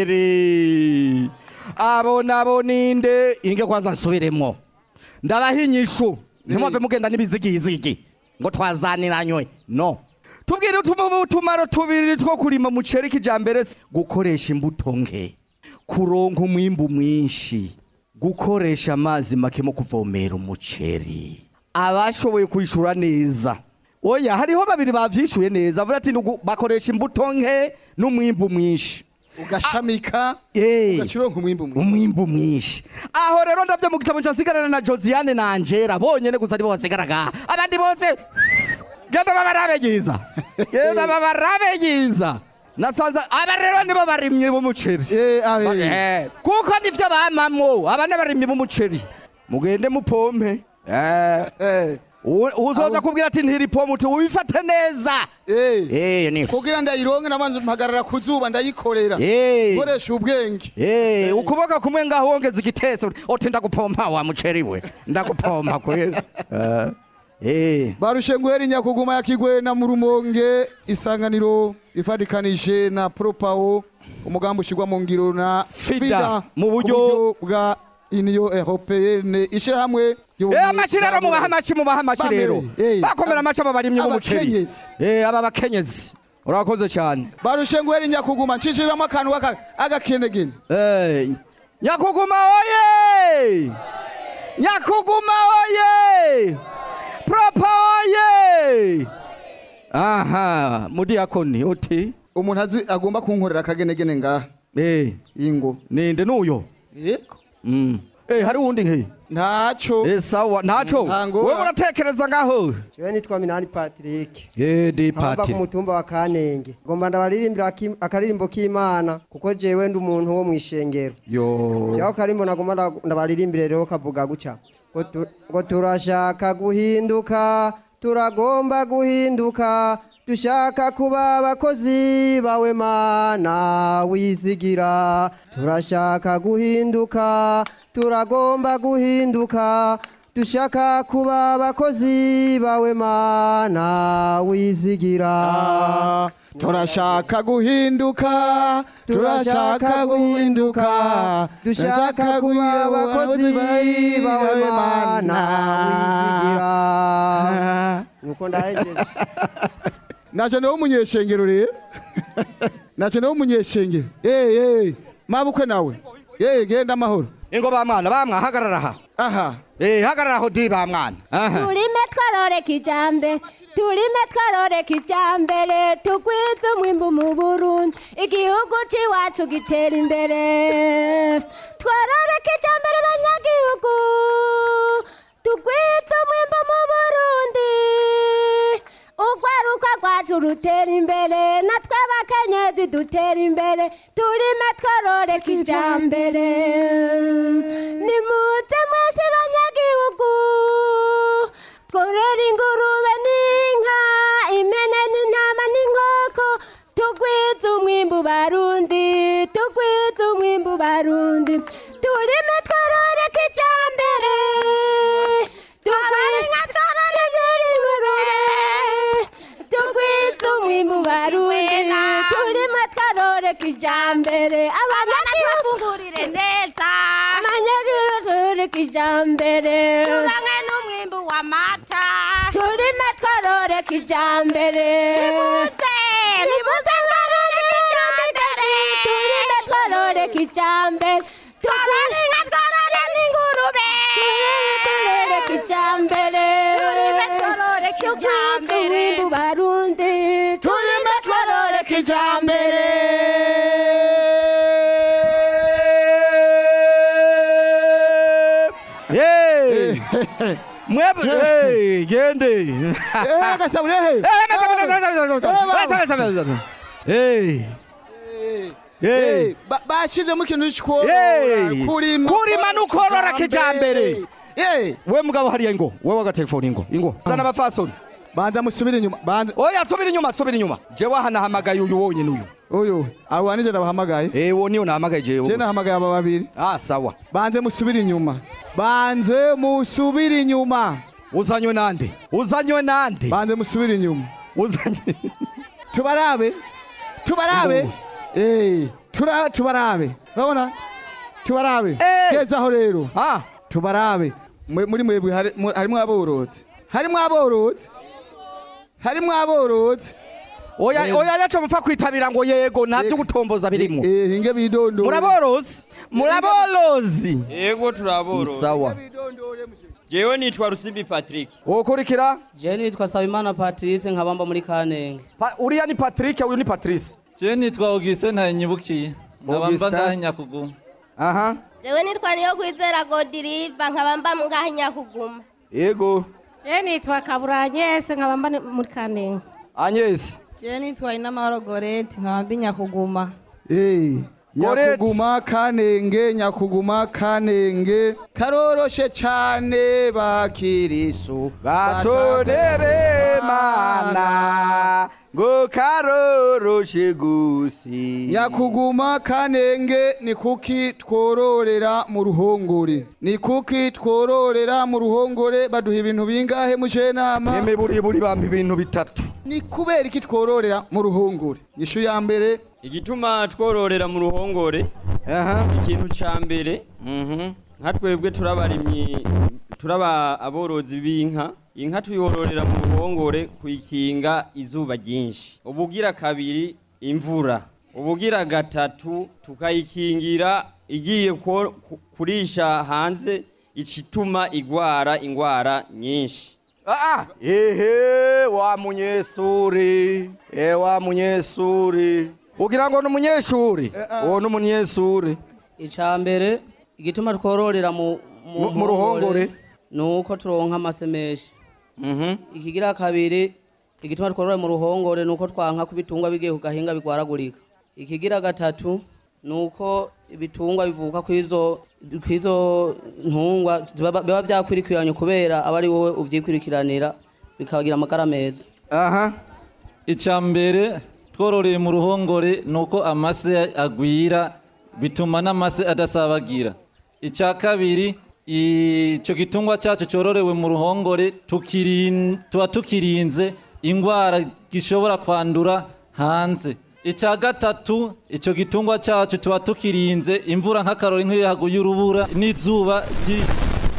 babiri abo nabo ninde inge kwanza nsubiremo ndabaha inyishu ntimwave mugenda n'ibizigizigi ngo twazaniranywe no tubwire utumu- utumaro tubiri two kurima umuceri kijambere se. gukoresha imbuto nke kuronka umwimbu mwinshi gukoresha amazi make mu kuvomera umuceri abashoboye kwishura neza oya hariho babiri bavyishuye neza avuga ati "Nugu- bakoresha imbuto nke n'umwimbu mwinshi ugashamika ugacironka umwimbu mwinshi umwimbu mwinshi aho rero ndavyo mu gitabo nsigarana na Josiane na Angela bonyene gusa nibo basigara ngaha abandi bose genda babarabegiza genda babarabegiza nasanze aba rero nibo barimyi b'umuceri Eh, kuko nivyo bamamwo aba n'abarimyi b'umuceri mugende mupompe Eh, u- uzoza kubwira ati ntiri pompe uti wifate neza Eh, ni kugira ndayironke nabanza mpagarara ku zuba ndayikorera Eh. koresha ubwenge Eh, ukuboko kumwe ngaho wongeza igiteso uti ndagupompa wa muceri we ndagupompa kweli Eh, eh barushe nguhera inyakuguma ya kigwena mu rumonge isanganiro ifatikanije na propawo umugambi ushyirwa mu ngiro na Fida, mu ku buryo- bwa uniyo europeyene ishyirahamwe Eh, amaci rero mubaha amaci mubaha amaci rero bakomera amaci aba barimyi b'umuceri Abakenyezi. Eh, aba bakenyezi urakoze cyane barushe nguhera inyakuguma ncishiriramo akantu k'aka- agakenegene Eh, nyakuguma oye nyakuguma oye propa oye aha mudiyakoni uti umuntu azi agomba kunkorera akagenegene ngaha eh ingo ninde nuyo yego mm eh hari uwundi nki ntaco eh sawa ntaco Ntango. wewe uratekereza ngaho jewe nitwa minani patrick eh di nkaba pati ku mutumba wa kanenge ngomba ndabaririmbira aki- akaririmbo k'imana kuko jewe ndi umuntu wo mw'ishengero yo jewe akarimbo nagomba nda- ndabaririmbire rero kavuga guca ngo tu- ngo turashaka guhinduka turagomba guhinduka dushaka kuba abakozi bawe mana wizigira turashaka guhinduka turagomba guhinduka dushaka kuba abakozi bawe mana wizigira turashaka guhinduka turashaka guhinduka dushaka kuba abakozi bawe mana wizigira nuko ndahejeje naje nawe umunyeshengero rero naje nawe umunyeshengero eh eh mabukwe nawe eh genda amahoro ingo ba mwana bamwa hagarara aha aha eh hagarara aho di ba mwana aha turime twarore kijambere turime twarore kijambere tugwize umwimbu mu burundi igihugu c'iwacu gitera imbere twarore kijambere banyagihugu tugwize umwimbu mu burundi urwaruka rwacu rutera imbere natwe abakenyezi dutera imbere turime tworore kijambere nimuze mwese banyagihugu tworore ingurube n'inka impene n'intama n'inkoko tugwize umwimbu barundi tugwize umwimbu barundi turime tworore kijambere tugwize inka tworore ingurube tugwize umwimbu barundi turime tworore kijambere abanyagihugu neza abanyagihugu tworore kijambere turange n'umwimbu w'amata turime tworore kijambere nimuze nimuze tworore kijambere turime tworore kijambere tworore inka tworore n'ingurube turime tworore kijambere turime tworore kijambere mwebwe hey, gende Eh, gasabure he. Hey. Hey, ba- bashizemo ikintu Hey. cy'korora kurima kurima nukorora kijambere Eh, we mugabo hariya ingo wewe agatelefone ingo ingo zana abafasoni banza musubire inyuma banza oya subira inyuma subira inyuma jewe aha nahamagaye uyu wonyine uyu uyu abo wanije nabahamagaye eh wo niyo nahamagaye jewe je gusa. nahamagaye aba babiri ah sawa banze musubire inyuma banze musubire inyuma uzanywe nande uzanywe nande banze musubire inyuma uzanywe tubarabe tubarabe eh tura tubarabe urabona tubarabe gezaho rero ah tubarabe Mwe- muri mwebwe hari- mu- harimwo aborozi harimwo aborozi harimwo aborozi oya Eh. oya yacho mupfa kwitabira ngo yego navyo gutomboza birimo eh hinge bidondo muraborozi muraborozi yego turaborozi sawa jewe nitwa rusimbi patrick wokurikira je nitwa sabimana patrice nkabamba muri kanenge Pa- uriya ni patrick uyu ni patrice je nitwa augustin ntarinyibukiye nkaba mba ngaha nyakuguma aha jewe nitwa niyo kwizera godiriva nkaba mba ngaha nyakuguma yego je nitwa kaburanyese nkaba mba muri kanenge agnes je nitwa inamahoro goreti nkaba mbi nyakuguma Eh, Goreti. nyakuguma kanenge nyakuguma kanenge karoroshe cane bakirisu batonere mana ngo karoroshe gusi nyakuguma kanenge ni kuki twororera mu ruhongore ni kuki twororera mu ruhongore baduha ibintu bingahe muje nama eme buri buri bampa ibintu bitatu ni kubera iki twororera mu ruhongore ishu ya mbere igituma twororera mu ruhongore ikintu ca mbere nka twebwe turabarimyi turaba aborozi b'inka inka tuyororera mu ruhongore kuyikinga izuba ryinshi ubugira kabiri imvura ubugira gatatu tukayikingira igiye ko- ku- kurisha hanze icituma igwara ingwara nyinshi Ah, ehe wa munyesuri e wa munyesuri ugira ngo ni umunyeshuri uwo ni umunyesuri icya mbere igituma twororera mu Mu- mu ruhongore. ni uko turonka amase menshi ikigira kabiri igituma twororera mu ruhongore ni uko twanka ko ibitungwa bigiye ku gahinga bigwaragurika ikigira gatatu ni uko ibitungwa bivuka kw'izo kw'izo ntungwa ziba- biba byakwirikiranyo kubera aba ari wowe uvyikurikiranira bikagira amagara meza aha icya mbere twororeye mu ruhongore ni uko amase agwira bituma n'amase adasabagira icya kabiri icyo gitungwa cyacu cyororewe mu ruhongore tukirin- tuba tukirinze indwara gishobora kwandura hanze icya gatatu icyo gitungwa cyacu tuba tukirinze imvura nk'akarori nk'iyo haguye urubura n'izuba ryinshi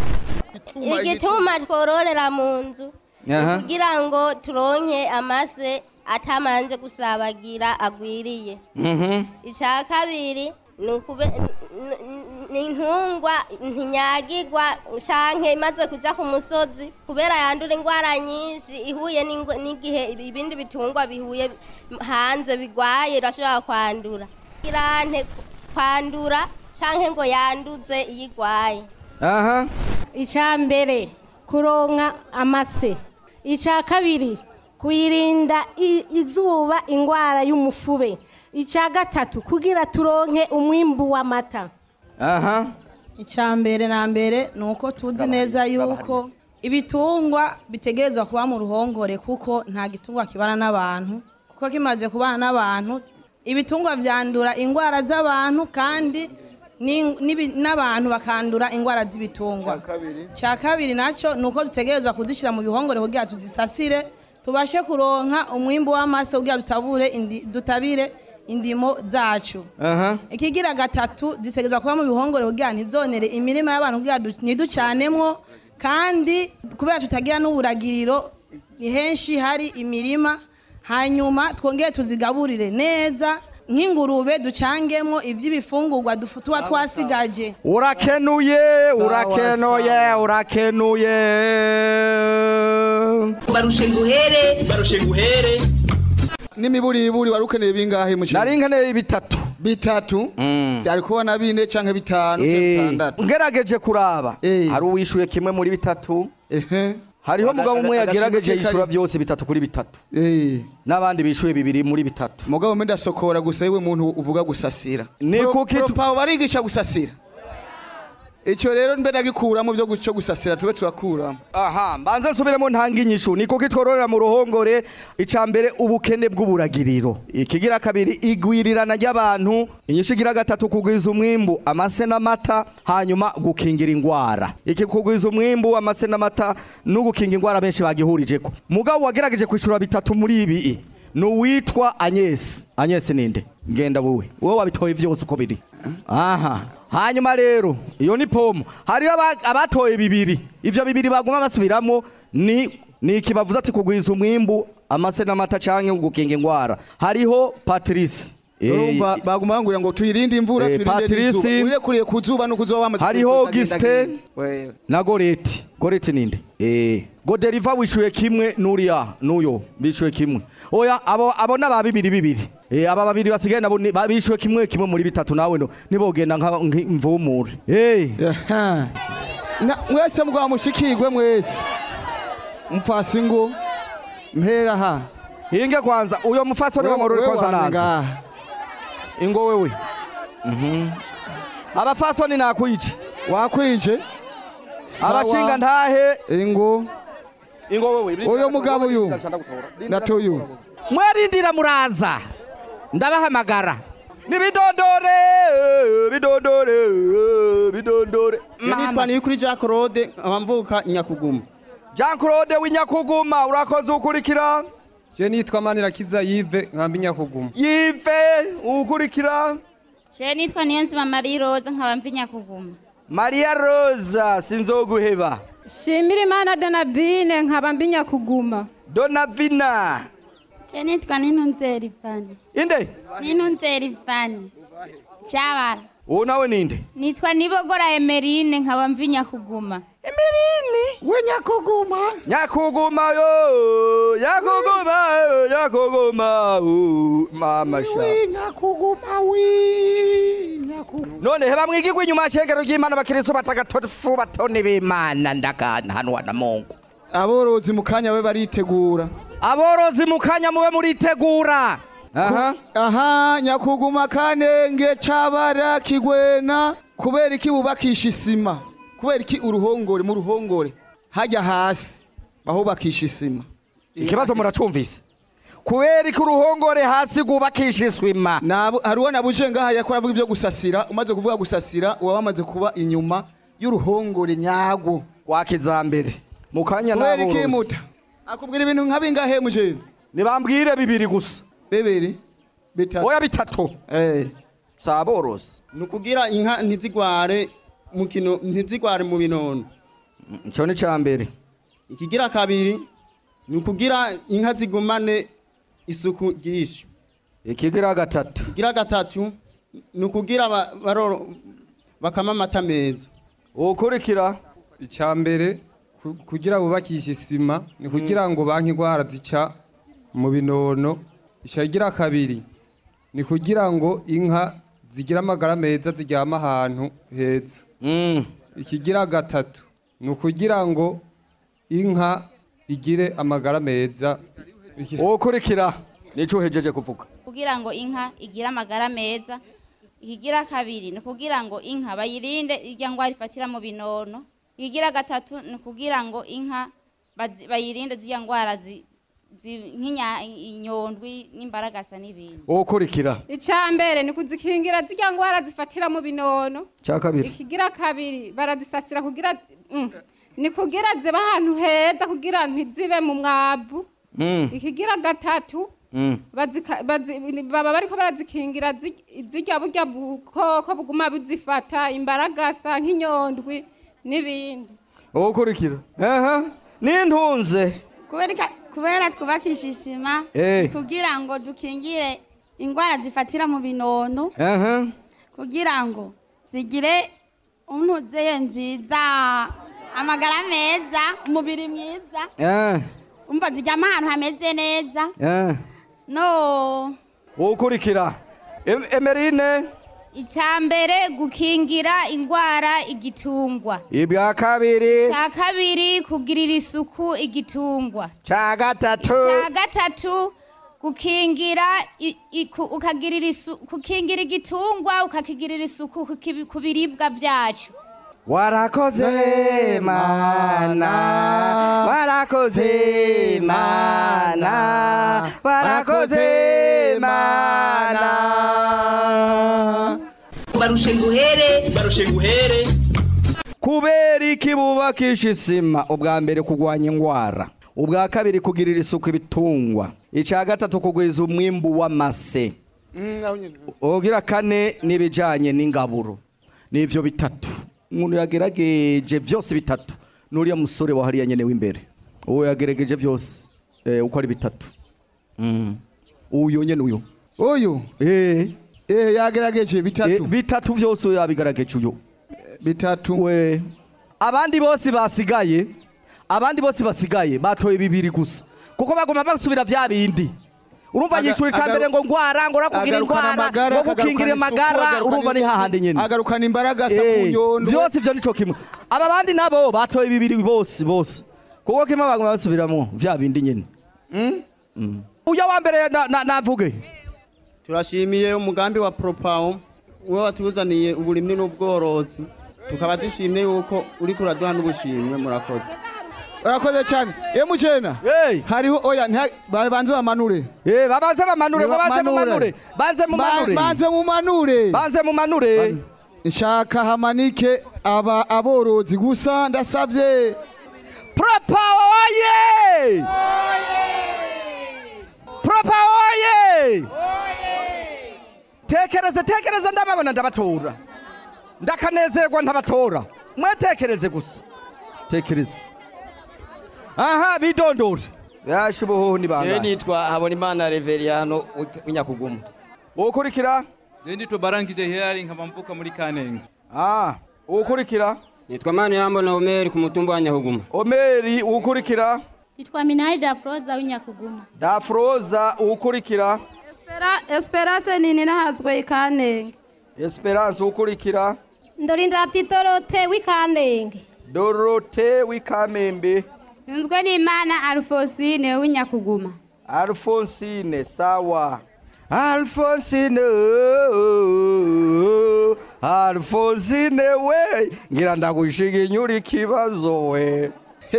igituma twororera mu nzu Aha. kugira ngo turonke amase atamanje gusabagira agwiriye icya kabiri ni ukube n- n- ni intungwa ntinyagirwa canke imaze kuja ku musozi kubera yandura indwara nyinshi ihuye n'ingwe- n'igihe ibindi bitungwa bihuye hanze bigwaye irashobora kwandura irante kwandura canke ngo yanduze iyo igwaye aha icya mbere kuronka amase icya kabiri kuyirinda i- izuba indwara y'umufube icya gatatu kugira turonke umwimbu w'amata aha icya mbere na mbere ni uko tuzi neza yuko ibitungwa bitegerezwa kuba mu ruhongore kuko nta gitungwa kibana n'abantu kuko kimaze kubana n'abantu ibitungwa vyandura indwara z'abantu kandi ni- n'ibi- n'abantu bakandura indwara z'ibitungwa cya kabiri nacyo ni uko dutegerezwa kuzishyira mu bihongore kugira tuzisasire tubashe kuronka umwimbu w'amase kugira dutabure indi- dutabire indimo zacu aha ikigira gatatu zitegerezwa kuba mu bihongore kugira ntizonere imirima y'abantu kugira du- ntiducanemwo kandi kubera tutagira n'uburagiriro ni henshi hari imirima hanyuma twongere tuzigaburire neza nk'ingurube ducangemo iby'ibifungurwa dufu- tuba twasigaje urakenuye urakenuye urakenuye barushe nguhere barushe nguhere n'imiburiburi wari ukeneye bingahe mu nari nkeneye bitatu bitatu byari kubona bine canke bitanu canke Eh, bitandatu ngerageje kuraba hari uwishuye kimwe muri bitatu hariho Aga- mugabo umwe aga- yagerageje agashimwe yishura kari- byose bitatu kuri bitatu n'abandi bishuye bibiri muri bitatu mugabo mbe ndasokora gusa yewe muntu uvuga gusasira Ni Pro- kuki tu- Pro- barigisha gusasira icyo rero mbe nagikuramo byo guco gusasira tube turakuramo aha mbanze nsubiremo ntanga inyishu ni kuko twororera mu ruhongore icya mbere ubukene bw'uburagiriro ikigira kabiri igwirirana ry'abantu inyishu igira gatatu kugwiza umwimbu amase n'amata hanyuma gukingira indwara iki kugwiza umwimbu amase n'amata no gukinga indwara benshi bagihurije ko mugabo wagerageje kwishura bitatu muri ibi ni uwitwa anyesi anyesi ninde ngenda wowe wowe wabitoye byose uko biri aha hanyuma rero iyo ni pomo hariyo aba- abatoye bibiri ivyo bibiri baguma basubiramo ni ni iki bavuze ati kugwiza umwimbu amase n'amata canke gukinga indwara hariho patrice Eh, urumva baguma bangurira ngo tuyirinde imvura Eh, tuyirinde Patrice. n'izuba wirekuriye ku zuba no kuzoba wamaze hariho kugenda Augustin genda. Wewe. na goreti goreti ninde eh goderiva wishuye kimwe nuriya nuyo bishuye kimwe oya abo abo naba bibiri bibiri eh aba babiri basigaye nabo ni- ba- bishuye kimwe kimwe muri bitatu nawe no nibogenda nka mvumure eh Na- mwese mugwa mushikirwe mwese mfasi ngo mpera ha hinge kwanza uyo mufasoni wa morore kwanza naza ingo wewe mhm abafasoni nakwije wakwije abashinga ntahe ingo ingo wewe uyo mugabo uyu natuyu mwarindira muraza ndabahamagara nibidondore bidondore bidondore nitwa niyukuri Jean Claude abamvuka Nyakuguma Jean Claude w'inyakuguma urakoze ukurikira Je nitwa Manirakiza Yves nkambi Nyakuguma Yves ukurikira Je nitwa Niyonzima Marie Rose nkaba mvi Nyakuguma Maria Rosa sinzoguheba shimira imana donabine nkaba mbinya kuguma Donavina Je nitwa Ninunzeri Fani inde Ninunzeri Fani Chabara uwo nawe ninde Nitwa Nibogora Emerine nkaba mvi Nyakuguma Emerine we Nyakuguma Nyakuguma yo Nyakuguma yo Nyakuguma oh, mama sha Nyakuguma wi Nyakuguma none heba mwigirwa inyuma y'ishengero ry'imana abakristo batagatifu batone b'imana ndakana hano na mungu aborozi mu kanya babe baritegura aborozi mu kanya mube muritegura aha aha nyakuguma kanenge cabara kigwena kubera iki bubakisha isima kubera iki uruhongore mu ruhongore hajya hasi bahubakisha isima ikibazo muracumvise kubera ko uruhongore hasi rwubakisha iswima hariho nabuje ngaha yariko aravuga ibyo gusasira umaze kuvuga gusasira uba wamaze kuba inyuma y'uruhongore nyagwo rwa kijambere mu kanya kubera iki n'aborozi muta akubwira ibintu nka bingahe mujeni nibambwire bibiri gusa bibiri bitatu oya bitatu eh si aborozi ni ukugira inka ntizigware mu kino ntizigware mu binono icyo ni cya mbere ikigira kabiri ni ukugira inka zigumane isuku ryinshi ikigira gatatu ikigira gatatu ni ukugira ba- baroro bakama amata meza ukurikira icya mbere ku- kugira bubakishe isima ni kugira ngo banki indwara zica mu binono icyagira kabiri ni kugira ngo inka zigire amagara meza ziryama ahantu heza ikigira gatatu ni ukugira ngo inka igire amagara meza ukurikira nicyo uhejeje kuvuga kugira ngo inka igire amagara meza ikigira kabiri ni ukugira ngo inka bayirinde irya ndwara ifatira mu binono ikigira gatatu ni ukugira ngo inka bazi- bayirinde zirya ndwara zi- zi- nk'inya- inyondwi n'imbaragasa n'ibindi ukurikira icya mbere ni kuzikingira zirya ndwara zifatira mu binono cya kabiri ikigira kabiri barazisasira kugira mm, ni kugira ziba ahantu heza kugira ntizibe mu mwavu Mm. ikigira gatatu Mm. bazika- bazi- baba bariko barazikingira zi- zirya burya bukoko buguma buzifata imbaragasa nk'inyondwi n'ibindi ukurikira aha n'intunze Kubera- kubera twubakisha isima Eh. kugira ngo dukingire indwara zifatira mu binono aha kugira ngo zigire untuzeye nziza amagara meza umubiri mwiza eh umva ziryama ahantu hameze neza eh no ukurikira Em- emerine icya mbere gukingira indwara igitungwa ibwa kabiri icya kabiri kugirira isuku igitungwa cya gatatu icya gatatu gukingira i- i- ku- ukagirira isu- gukingira igitungwa ukakigirira isuku ku kibi- ku biribwa byacu warakoze mana warakoze mana warakoze mana barushe nguhere barushe nguhere kubera iki bubakisha isima ubwa mbere kurwanya indwara ubwa kabiri kugirira isuku ibitungwa icya gatatu kugwiza umwimbu w'amase ugira kane n'ibijyanye n'ingaburo n'ibyo bitatu umuntu yagerageje byose bitatu n'uriya musore wahariya nyine w'imbere uwo yagerageje byose eh, uko ari bitatu Mm. uyu nyine uyu uyu eh eh yagerageje bitatu bitatu byose uyu yabigerageje uyu bitatu we abandi bose basigaye abandi bose basigaye batoye bibiri gusa kuko bagoma basubira vya bindi urumva Aga- yishura icya mbere ngo ngwara ngo urakugira agarukana indwara amagara, ngo gukingira agarukana isuku, amagara agarukana urumva ni ibiki, hahandi nyine agarukana imbaraga asa Eh, ku nyondo byose ivyo nico kimwe aba bandi nabo batoye bibiri bose bose kuko kimwe bagoma basubiramo vya bindi nyine Mm. uya wa mbere na- na- navuge turashimiye umugambi wa propawo we watuzaniye uburimyi n'ubworozi tukaba dushimye yuko uri kuraduha n'ubushimwe murakoze urakoze cyane ye mujena hariho oya ntiha- ba- banze bamanure eh babanze bamanure ngo banze mumanure banze mumanure banze mumanure banze mumanure nshaka hamanike aba aborozi gusa ndasabye propawo oye propawo oye tekereze tekereze ndababona ndabatora ndakanezerwa ntabatora mwetekereze gusa tekereze aha bidondore yashe ubuhoho ni Jewe bangahe nitwa Habonimana Reveriyano w'inyakuguma ukurikira Jewe nitwa Barangije Hilary nkaba mvuka muri Kanenge. Ah, ukurikira Nitwa Mani Yambona Omeri ku mutumba wa Nyahuguma. omeri ukurikira Nitwa Minani Dafroza w'inyakuguma. dafroza ukurikira Espera- Esperance nini nahazwe ikanenge esperance ukurikira ndorinda byitorote w'ikanenge dorote w'ikamembe ntunzwe n'imana alfosine w'inyakuguma alfonsine sawa alfonsine oh, alfonsine we ngira ndagushiga inyura ikibazo we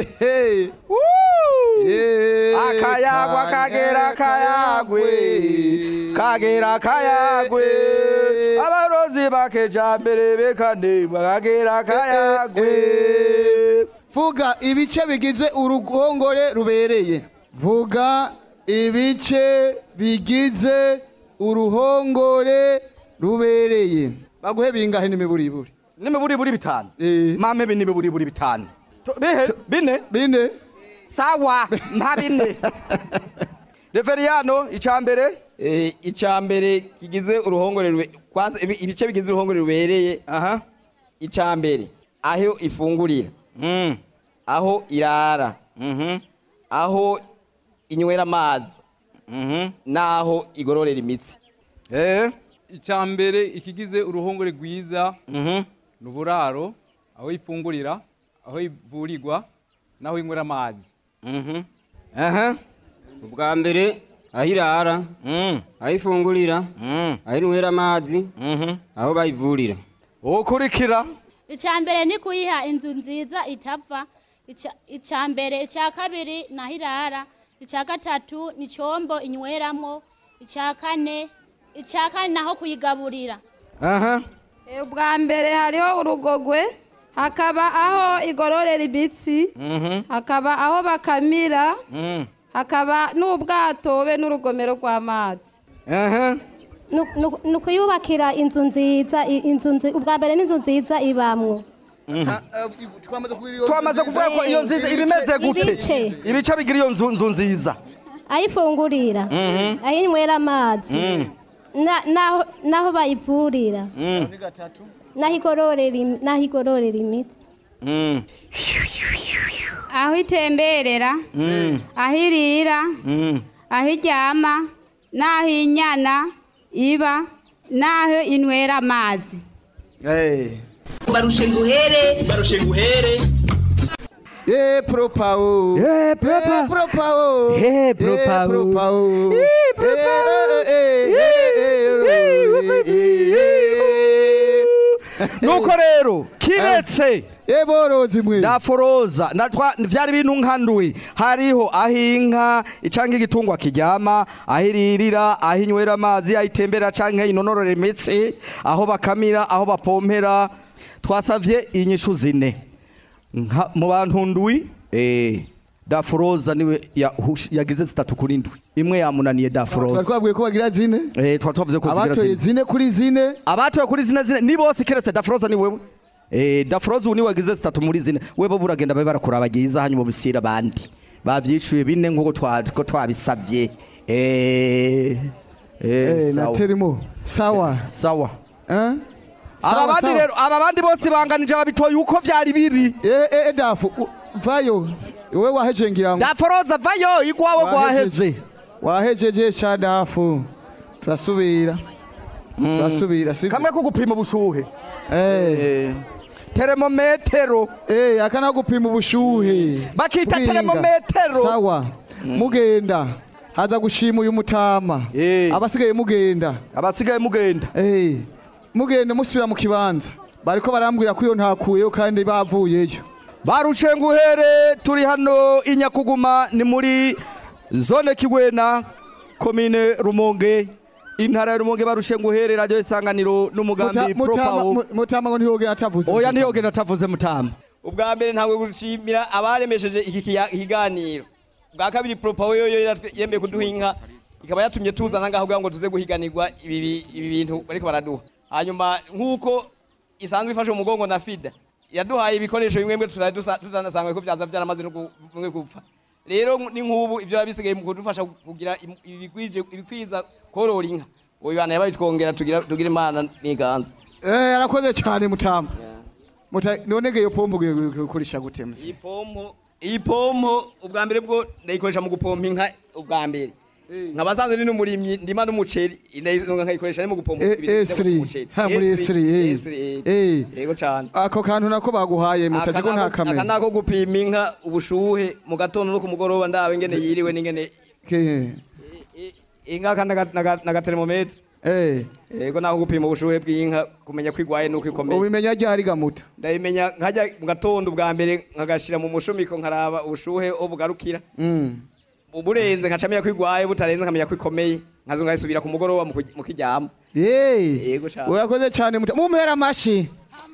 Woo! akayagwa kagera kayagwe kagera kayagwe abarozi bakejambere bekanema kagera kayagwe vuga ibice bigize uruhongore rubereye vuga ibice bigize uruhongore rubereye baguhe bingahe n'imiburiburi n'imiburiburi bitanu mame bi n'imiburiburi bitanu To- bihe bine bine sawa mpa bine reveriyano icambere Eh, icya mbere kigize uruhongore rube- kwanza ibi- ibice bigize uruhongore rubereye aha icya mbere aho ifungurira aho irara aho inywera amazi n'aho igororera imitsi Icya mbere ikigize uruhongore rwiza ni uburaro aho ifungurira aho ivurirwa n'aho inywera amazi. ubwa mbere aho irara aho ifungurira aho inywera amazi aho bayivurira ukurikira Icya mbere ni kuyiha inzu nziza itapfa. Ica- Icya mbere, icya kabiri naho irara. Icya gatatu ni icyombo inyweramo. Icya kane, icya kane naho kuyigaburira. aha Eh, ubwa mbere hariho urugogwe hakaba aho igororera imitsi hakaba aho bakamira hakaba n'ubwato be n'urugomero rw'amazi ni ukuyubakira inzu nziza i- inzu nzi- ubwa mbere n'inzu nziza ibamwo twamaze kuvuga ko iyo nziza iba imeze gute Ibice. ibice bigira iyo nzu nzu nziza aho ifungurira Mhm. aho inywera amazi na- naho naho bayivurira naho igororera im- naho igororera imitsi aho itemberera aho irira aho iryama n'aho inyana iba naho inywera amazi barushe nguhere barushe nguhere Eh propao. Eh propa. Eh propao. Eh propao. propao. Eh nuko rero kiretse eborozi mwe daforoza natwa vyari bintu nkandwi hariho aho inka canke igitungwa kiryama aho iririra aho inywera amazi aho itembera canke inonorora imitsi aho bakamira aho bapompera twasavye inyishu zine Nka- mu bantu ndwi eh daforoza niwe yahush- yagize zitatu kuri ndwi imwe yamunaniye daforoza Twari twabwiye ko bagira zine Eh, twari twavuze ko zigira abatoye zine. zine kuri zine abatoye kuri zine zine ni bose keretse dafroza ni wewe eh dafroza ni wagize zitatu muri zine webo buragenda babe barakurabagiza hanyuma bisira bandi bavyishuye bine nkuko twa ko twabisavye eh Eh, eh na sawa terimo sawa sawa eh aba Sawa, bandi sawa. rero aba bandi bose banganije babitoye uko vyari biri eh eh dafu u- vayo wewe waheje ngira ngo dafroza vayo igwawe gwaheze wahejeje sha dafu turasubira turasubira si kamwe ko gupima ubushuhe eh termometero eh akana gupima ubushuhe Bakita Bwinga. termometero. sawa mugenda haza gushima uyu mutama abasigaye mugenda abasigaye mugenda eh mugenda musubira mu kibanza bariko barambwira ko iyo ntakuyeyo kandi bavuyeyo barushe nguhere turi hano i nyakuguma ni muri zone kigwena komine rumonge intara ya rumonge barushe nguhere radiyo isanganiro n'umugambi Muta- Mutama- propawo Mu- mutama ngo ntiyogera atavuze oya ntiyogenda atavuze mutama ubwa mbere ntabwo gushimira abaremesheje iki kiya- kiganiro bwa kabiri propawo yoyo yaratwe- yemeye kuduha inka ikaba yatumye tuzana ngaho kugira ngo tuze guhiganirwa ibi bi- ibi bintu bariko baraduha hanyuma nk'uko isanzwe ifashe mu mugongo na fida yaduhaye ibikoresho bimwe bimwe tutari dusa- tutanasanga ko vyaza vyaramaze no gu- bimwe gupfa rero ni nk'ubu ivyo biba bisigaye mu kudufasha kugira im- ibikwije ibikwiza korora inka uyu bana yabaye twongera tugira tugira imana n'iganza eh arakoze cyane mutama Muta- none ge iyo pombo ugiye gukoresha gute musi iyi pompo iyi pompo ubwa mbere bwo ndayikoresha mu gupompa inka ubwa mbere nkaba sanzwe ni n'umurimyi ndima n'umuceri ndayisunga nkayikoresha ni mu gupompa Eh, ibintu esri by'umuceri. ha muri esri eh. Esri, eh yego cyane ako kantu nako baguhaye mutaje ko nta aka kamera nako gupima inka ubushuhe mu gatondo no ku mugoroba ndabe ingene yiriwe n'ingene Ke- inka kandi naga- naga- nagatermometre eh yego nako gupima ubushuhe bw'inka kumenya ko igwaye nuko ikomeye ubimenya ryari gamuta ndabimenya nkajya mu gatondo ubwa mbere nkagashira mu mushumiko nkaraba ubushuhe aho bugarukira mm burenze nkacamenya ko igwaye butarenze nkamenya ko ikomeye nkazo nkayisubira ku mugoroba mu kuj- mu kiryama eh yego cyane urakoze cyane muta mumpera amashi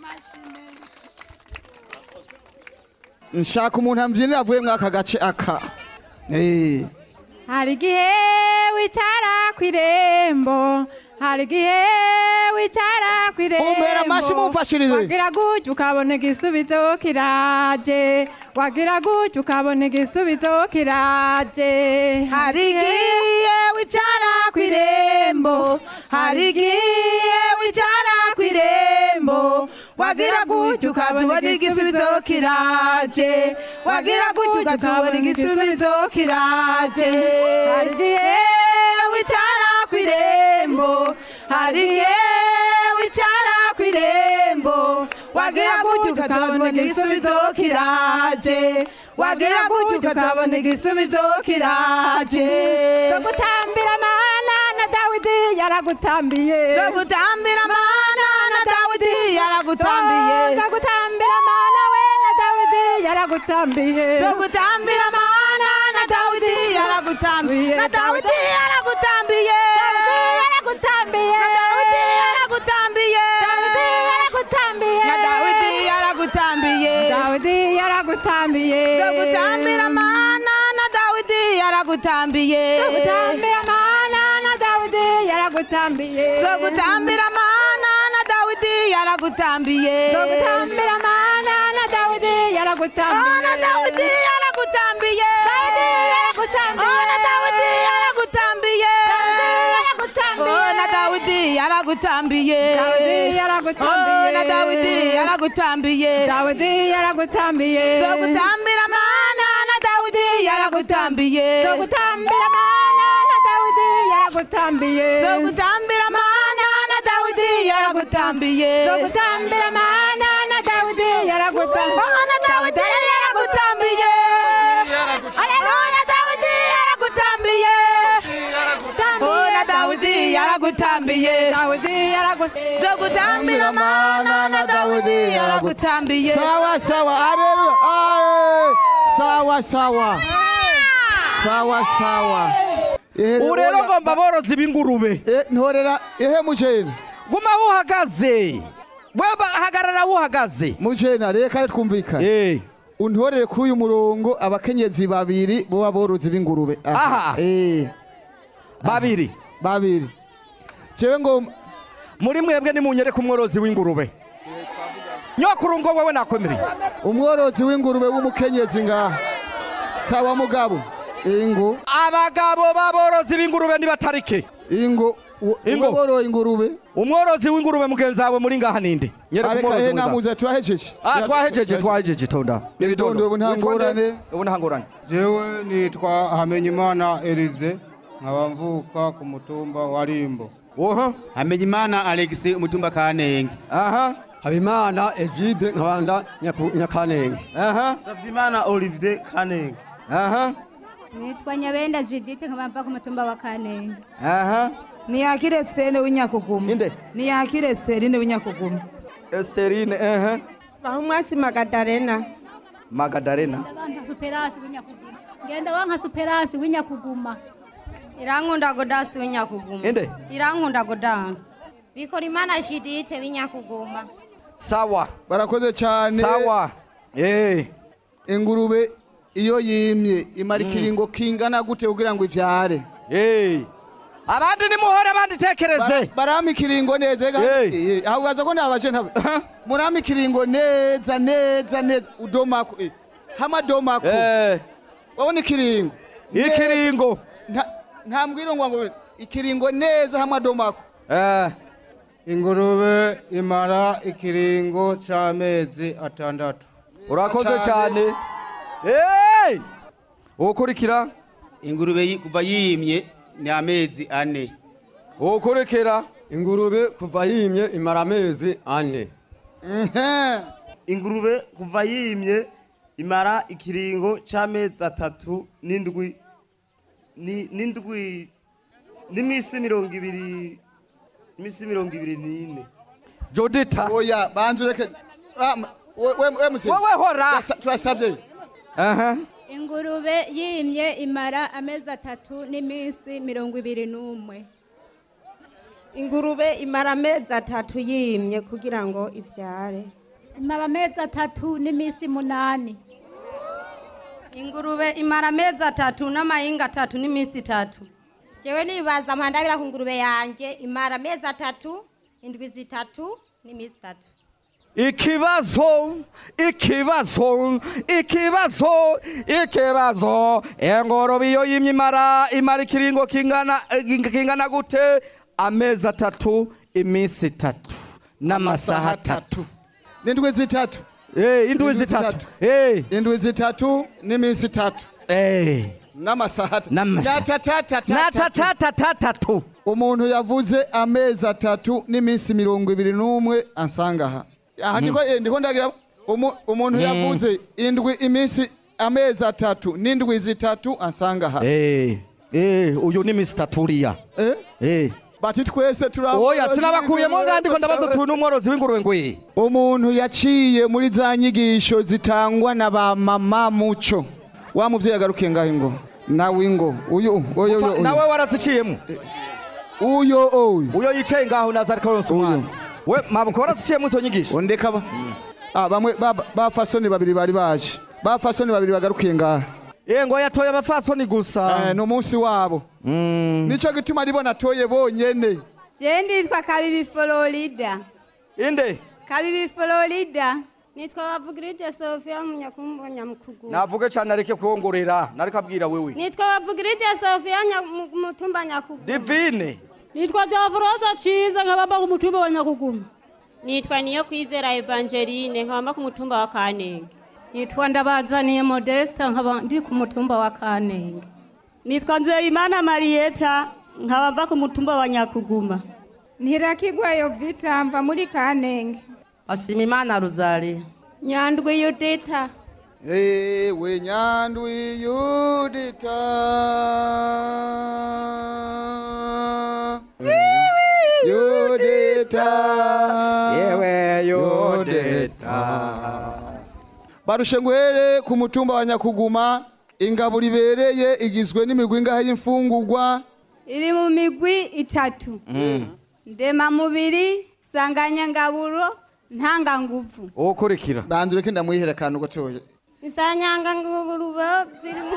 nshaka umuntu ambyinira avuye muri aka gace aka eh hari igihe wicara ku irembo hari igihe wicara ku irembo Mumpera amashi mumfashirize. wagira gutya ukabona igisubizo kiraje wagira gutya ukabona igisubizo kiraje hari igihe wicara ku irembo hari igihe wicara ku irembo wagira gutya ukabona igisubizo kiraje wagira gutya ukatubona igisubizo kiraje hari igihe wicara ku irembo hari igihe wicara ku irembo wagira gutya ukatubona igisubizo kiraje wagira gutya ukatubona igisubizo kiraje zo gutambira mana na dawidi yaragutambiye zo gutambira mana na dawidi yaragutambiye zo gutambira mana we na dawidi yaragutambiye zo gutambira mana na dawidi yaragutambiye na dawidi yaragutambiye yaragutambiye na dawidi yaragutambiye dawidi yaragutambiye na dawidi yaragutambiye dawidi yaragutambiye zo gutambira mana na dawidi yaragutambiye zo gutambira mana na dawidi yaragutambiye zo gutambira mana na dawidi yaragutambiye zo gutambira mana na dawidi yaragutambiye na dawidi yaragutambiye dawidi yaragutambiye na dawidi yaragutambiye na dawidi yaragutambiye dawidi yaragutambiye na dawidi yaragutambiye dawidi yaragutambiye zo gutambira mana na dawidi yaragutambiye zo gutambira mana na dawidi yaragutambiye zo gutambira mana na yaragutambiye Zogutambira mana na Dawidi yaragutambiye Mana Dawidi yaragutambiye Haleluya Dawidi yaragutambiye Oh na Dawidi yaragutambiye Dawidi yaragutambiye Zogutambira mana na Dawidi yaragutambiye sawa sawa haleluya ale sawa sawa sawa sawa ubu rero ngomba aborozi b'ingurube ntorera ehe mujeni guma wuhagaze wewe hagarara wuhagaze mujena reka twumvikane untorere kuri uyu murongo abakenyezi babiri bo aborozi b'ingurube Aha. eh babiri babiri jewe ngo muri mwebwe nimunyereke umworozi w'ingurube nyokuru ngo wewe nakwemereye umworozi w'ingurube w'umukenyezi ngaha sawa mugabo ingo abagabo b'aborozi b'ingurube nibatarike ingo ingo boroye ingurube umworozi w'ingurube mugenzi wawe muri ngaha ninde nyereka Areka umworozi he mwiza. namuze turahejeje Ah, twahejeje twahejeje tonda Ibitondo, ubu nta ngorane. ubu nta ngorane jewe nitwa hamenyimana elize nkaba mvuka ku mutumba wa rimbo oha hamenyimana alexi umutumba kanenge aha habimana egide nkabanda nyakanenge aha savyimana olivier kanenge aha nitwa nyabenda judite nkabamva ku mutumba wa kanenge aha niyakire sitene w'inyakuguma inde niyakire siterine w'inyakuguma esterine aha bahumwasi magadarena magadarena Wanka superasi w'inyakuguma ngenda wanka superasi w'inyakuguma irankunda godasi w'inyakuguma inde irankunda godansi bikora imana judite w'inyakuguma sawa barakoze cyane sawa eh ingurube iyo yimye imara ikiringo kingana gute kugira ngo ivyare eh abandi nimuhore abandi tekereze barama ikiringo neza ega Eh, aho baza ko nabaje ntabe murama ikiringo neza neza neza udomako eh, hama domako eh wabona ikiringo ikiringo nta nta mbwiro ngo ngo ikiringo neza hama domako eh ingurube imara ikiringo c'amezi atandatu urakoze cyane eh ukurikira ingurube yi- kuva yimye ni amezi ane ukurikira ingurube kuva yimye imara amezi ane ingurube kuva yimye imara ikiringo c'amezi atatu n'indwi ni- n'indwi n'iminsi mirongo ibiri iminsi mirongo ibiri n'ine jodita oya banza ureke Ah, ma- we- we- we musi- Wowe hora. Turasa- turasabye aha ingurube yimye imara amezi atatu n'iminsi mirongo ibiri n'umwe ingurube imara amezi atatu yimye kugira ngo ivyare imara amezi atatu n'iminsi munani ingurube imara amezi atatu n'amahinga atatu n'iminsi itatu jewe nibaza mpandabira ku ngurube yanje imara amezi atatu indwi zitatu n'iminsi itatu ikibazo ikibazo ikibazo ikibazo ingurube iyo yimye imara imara ikiringo kingana kingana gute amezi atatu iminsi itatu n'amasaha atatu n'indwi zitatu eh indwi zitatu eh indwi zitatu n'iminsi itatu eh n'amasaha atatu N'amasaha. natatatatatu umuntu yavuze amezi atatu n'iminsi mirongo ibiri n'umwe ansanga aha aha Mm. ndiko eh, ndiko ndagira umu- umuntu Mm. yavuze indwi iminsi amezi atatu n'indwi zitatu ansanga aha eh eh uyu ni Mr. Turia eh eh bati twese turi oya sinabakuyemo ngandi ko ndabaza turi n'umworozi w'ingurube ngwi umuntu yaciye muri za nyigisho zitangwa na ba mama muco wa muvyeyi agarukiye ngaho ngo nawe ngo uyu uyu uyu nawe waraziciyemo uyo uyu uyo yicaye ngaho naza ariko aronsa umwana we mabwo waraziciyemo izo nyigisho ondeka ba ah bamwe ba- bafasoni babiri bari baje bafasoni babiri bagarukiye ngaho eh ngo yatoye abafasoni gusa eh no munsi wabo nico gituma ribona atoye bonyene je nditwa kabibi florida inde kabibi florida nitwa bavugirije sofia munyakumbo nyamukuguma navuge cyane areke kuhongorera nariko abwira wewe nitwa bavugirije sofia mutumba nyakuguma divine nitwa Diafroza Ciza nkabamba ku mutumba wa Nyakuguma nitwa niyo kwizera evangeline nkabamba ku mutumba wa kanenge nitwa ndabazaniye modesta nkaba ndi ku mutumba wa kanenge nitwa nzeyimana mariyeta nkaba mva ku mutumba wa nyakuguma ntirakigwayo vita mva muri kanenge ashima imana ruzari nyandwi yudita ewe nyandwi yudita yudita yewe yudita barushe nguhere ku mutumba wa nyakuguma ingaburo ibereye igizwe n'imigwi ingahe y'imfungurwa iri mu migwi itatu ndemamubiri sanganyangaburo ntanganguvu ukurikira banza ureke ndamuyihere akantu gatoya insanganyangaburo ziri mu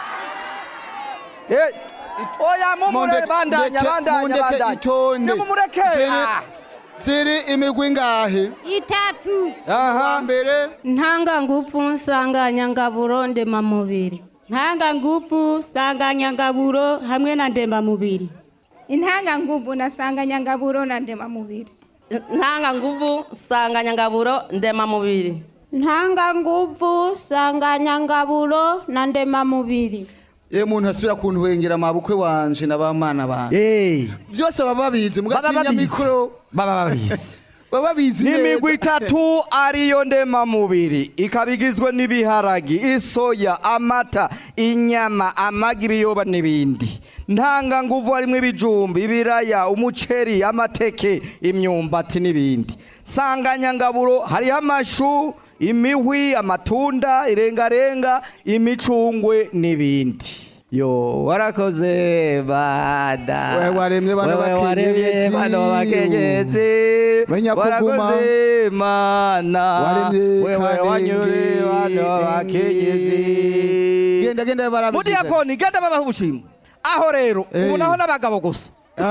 oya mumure Mundeke- bandanya mundeke- bandanya mundeke bandanya itonde. nimumureke Ziri- ah. ziri imigwi ingahe itatu aha mbere ntangangufu nsanganyangaburo ndemamubiri ntangangufu sanganyangaburo hamwe na ndemamubiri intanganguvu na sanganyangaburo na ndemamubiri ntanganguvu sanganyangaburo ndemamubiri ntanganguvu sanganyangaburo na ndemamubiri ye muntu asubira kuntuhengera amabukwe wanje na bamana banje byose baba babizi mugatinya babizi. mikoro baba babizi baba babizi n'imigwi itatu ariyo ndemamubiri ikaba igizwe n'ibiharagi isoya amata inyama amagi ibiyoba n'ibindi ntanganguvu harimo ibijumba ibiraya umuceri amateke imyumbati n'ibindi sanganyangaburo hariho amashu imihwi amatunda irengarenga imicungwe n'ibindi yo warakoze bada Wewe waremye bano Wewe waremye bakenyezi. bano bakenyezi Banyakuguma. warakoze mana Waremye wewe Kanenge, wanyure bano bakenyezi genda genda barabigize mudiyakoni genda babaha ubushimwe aho rero ubu naho n'abagabo gusa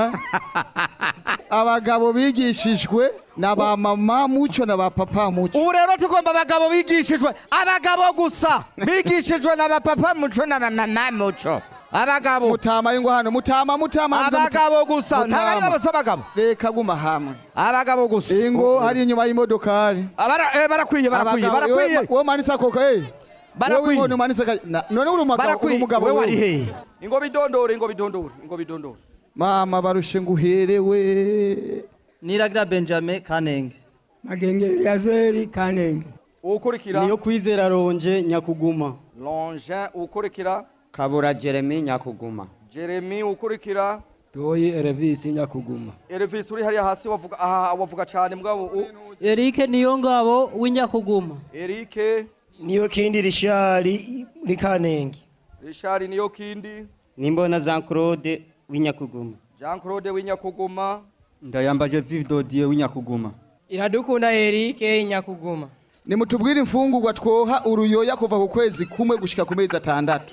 abagabo bigishijwe na ba mama muco na ba papa muco ubu rero tugomba abagabo bigishijwe abagabo gusa bigishijwe na ba papa muco na ba mama muco abagabo mutama y'ingo hano mutama mutama abagabo gusa nta bari bose abagabo reka guma hamwe abagabo gusa ingo hari inyuma y'imodokari Abara- eh, barakwiye barakwiye Abagabo, barakwiye wowe- wowe manitse akoko eh Barakwiye. Wowe inkono umanitse ka- na- none uri umugabo uri barakwiye umugabo we wewe. wari hehe ingo bidondore ingo bidondore ingo bidondore mama barushe nguherewe niragira benjamin kanenge magenge yazeri kanenge ukurikira niyo kwizera ronje nyakuguma longe ukurikira kabura jeremy nyakuguma jeremy ukurikira toyi erevisi nyakuguma Elvis uri hariya hasi wavuga aha wavuga cyane mugabo u- erike niyo ngabo w'inyakuguma Eric niyo kindi rishari muri kanenge Richard niyo kindi nimbona jean claude w'inyakuguma Jean Claude w'inyakuguma ndayambaje vividodiye w'inyakuguma iradukunda erike nyakuguma nimutubwire imfungurwa twoha uruyoya kuva ku kwezi kumwe gushika ku mezi atandatu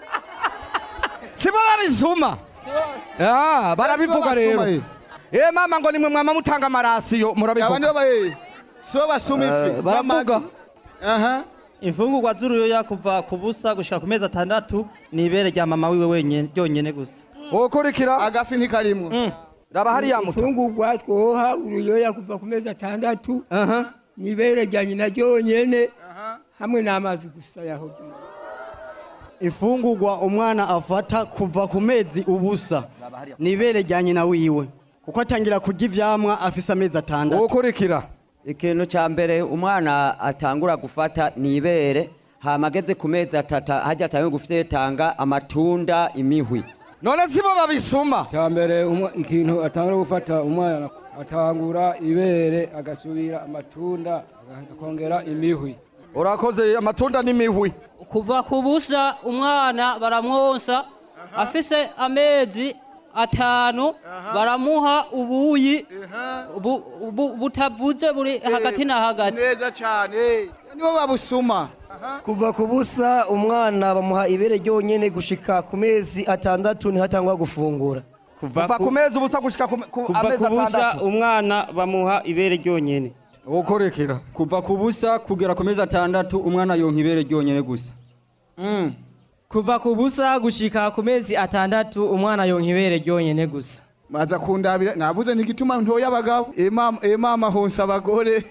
sibo babizuma Ah, barabivuga rero basuma, eh. eh mama ngo nimwe mwama mutanga amarasiyo abandi murabivuga baba eh sibo basuma ifi baravuga aha imfungurwa z'uruyoya kuva ku busa gushika ku mezi atandatu ni ibere rya mama wiwe wenyene ryonyene gusa ukurikira agafi ntikarimwo raba hariya muto imfungurwa twoha uruyoya kuva ku mezi atandatu nibere rya nyina ryonyene hamwe n'amazi gusa yaho imfungurwa umwana afata kuva ku mezi ubusa ni ibere rya nyina wiwe kuko atangira kurya ivyamwa afise amezi atandatu ukurikira ikintu cya mbere umwana atangura gufata ni ibere hama ageze ku mezi atatu hajya atangiye gufitanga amatunda imihwi none sibo babisuma cyambere ikintu atangura gufata umwana atangura ibere agasubira amatunda akongera imihwi urakoze amatunda n'imihwi kuva ku busa umwana baramwonsa afise amezi atanu baramuha ubuyi bu- bu- butavuze buri hagati na hagati neza cyane nibo babusuma kuva ku busa umwana bamuha ibere ryonyene gushika ku mezi atandatu ntihatangwa gufungura kuva ku mezi ubusa gushika ku ku kuva amezi ku busa atandatu umwana bamuha ibere ryonyene ukurikira kuva ku busa kugera ku mezi atandatu umwana yonka ibere ryonyene gusa kuva ku busa gushika ku mezi atandatu umwana yonka ibere ryonyene gusa maza kundabira navuze ntigituma ntoya abagabo emama emama honsa abagore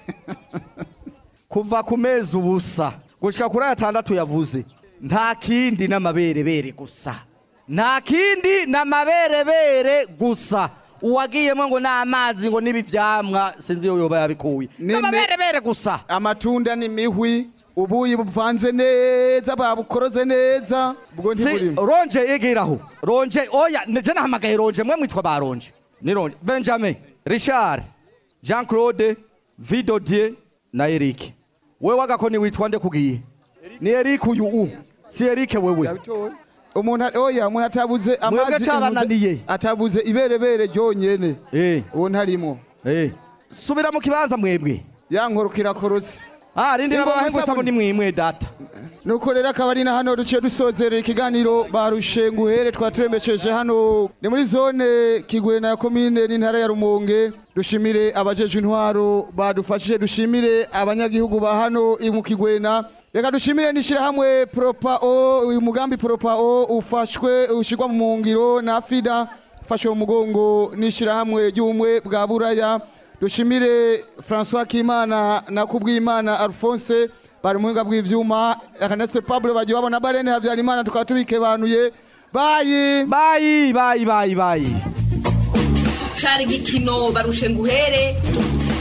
kuva ku mezi ubusa gushika kuri aya atandatu yavuze nta kindi n'amaberebere gusa nta kindi n'amaberebere gusa uwagiyemo ngo n'amazi ngo n'ibi vyamwa sinzi iyo yoba yabikuye n'amaberebere gusa amatunda n'imihwi ubuyi buvanze neza babukoroze neza ubwo si ntiburimo ronje igiraho ronje oya je nahamagaye ronje mwe mwitwa ba ronje ni ronje benjamin richard jean claude vidodier na eric wewe wagakoni witwa nde kugiye ni eric uyu u si eric wewe umuntu ari- oya umuntu atabuze Mwebwe amazi cabananiye. atabuze iberebere ryonyene uwo ntarimo subira mu kibanza mwebwe yankorokera korotse ah rindi nabahengusa ngo ni mwimwe data nuko rero akaba ari na hano duciye dusozerera ikiganiro barushe nguhere twaturemesheje hano ni muri zone kigwena ya komine n'intara ya rumonge dushimire abajeje intwaro badufashije dushimire abanyagihugu ba hano i mu kigwena reka dushimire n'ishyirahamwe propao uyu mugambi propao ufashwe ushyirwa mu ngiro na fida ufashwe mu mugongo n'ishyirahamwe ry'ubumwe bwa buraya dushimire francois kimana na kubwimana alphonse bari mu buhinga bw'ivyuma akanese pablo bagiye babona barene habyarimana tukaba tubikebanuye bayi bayi bayi bayi bayi cari igikino barushe nguhere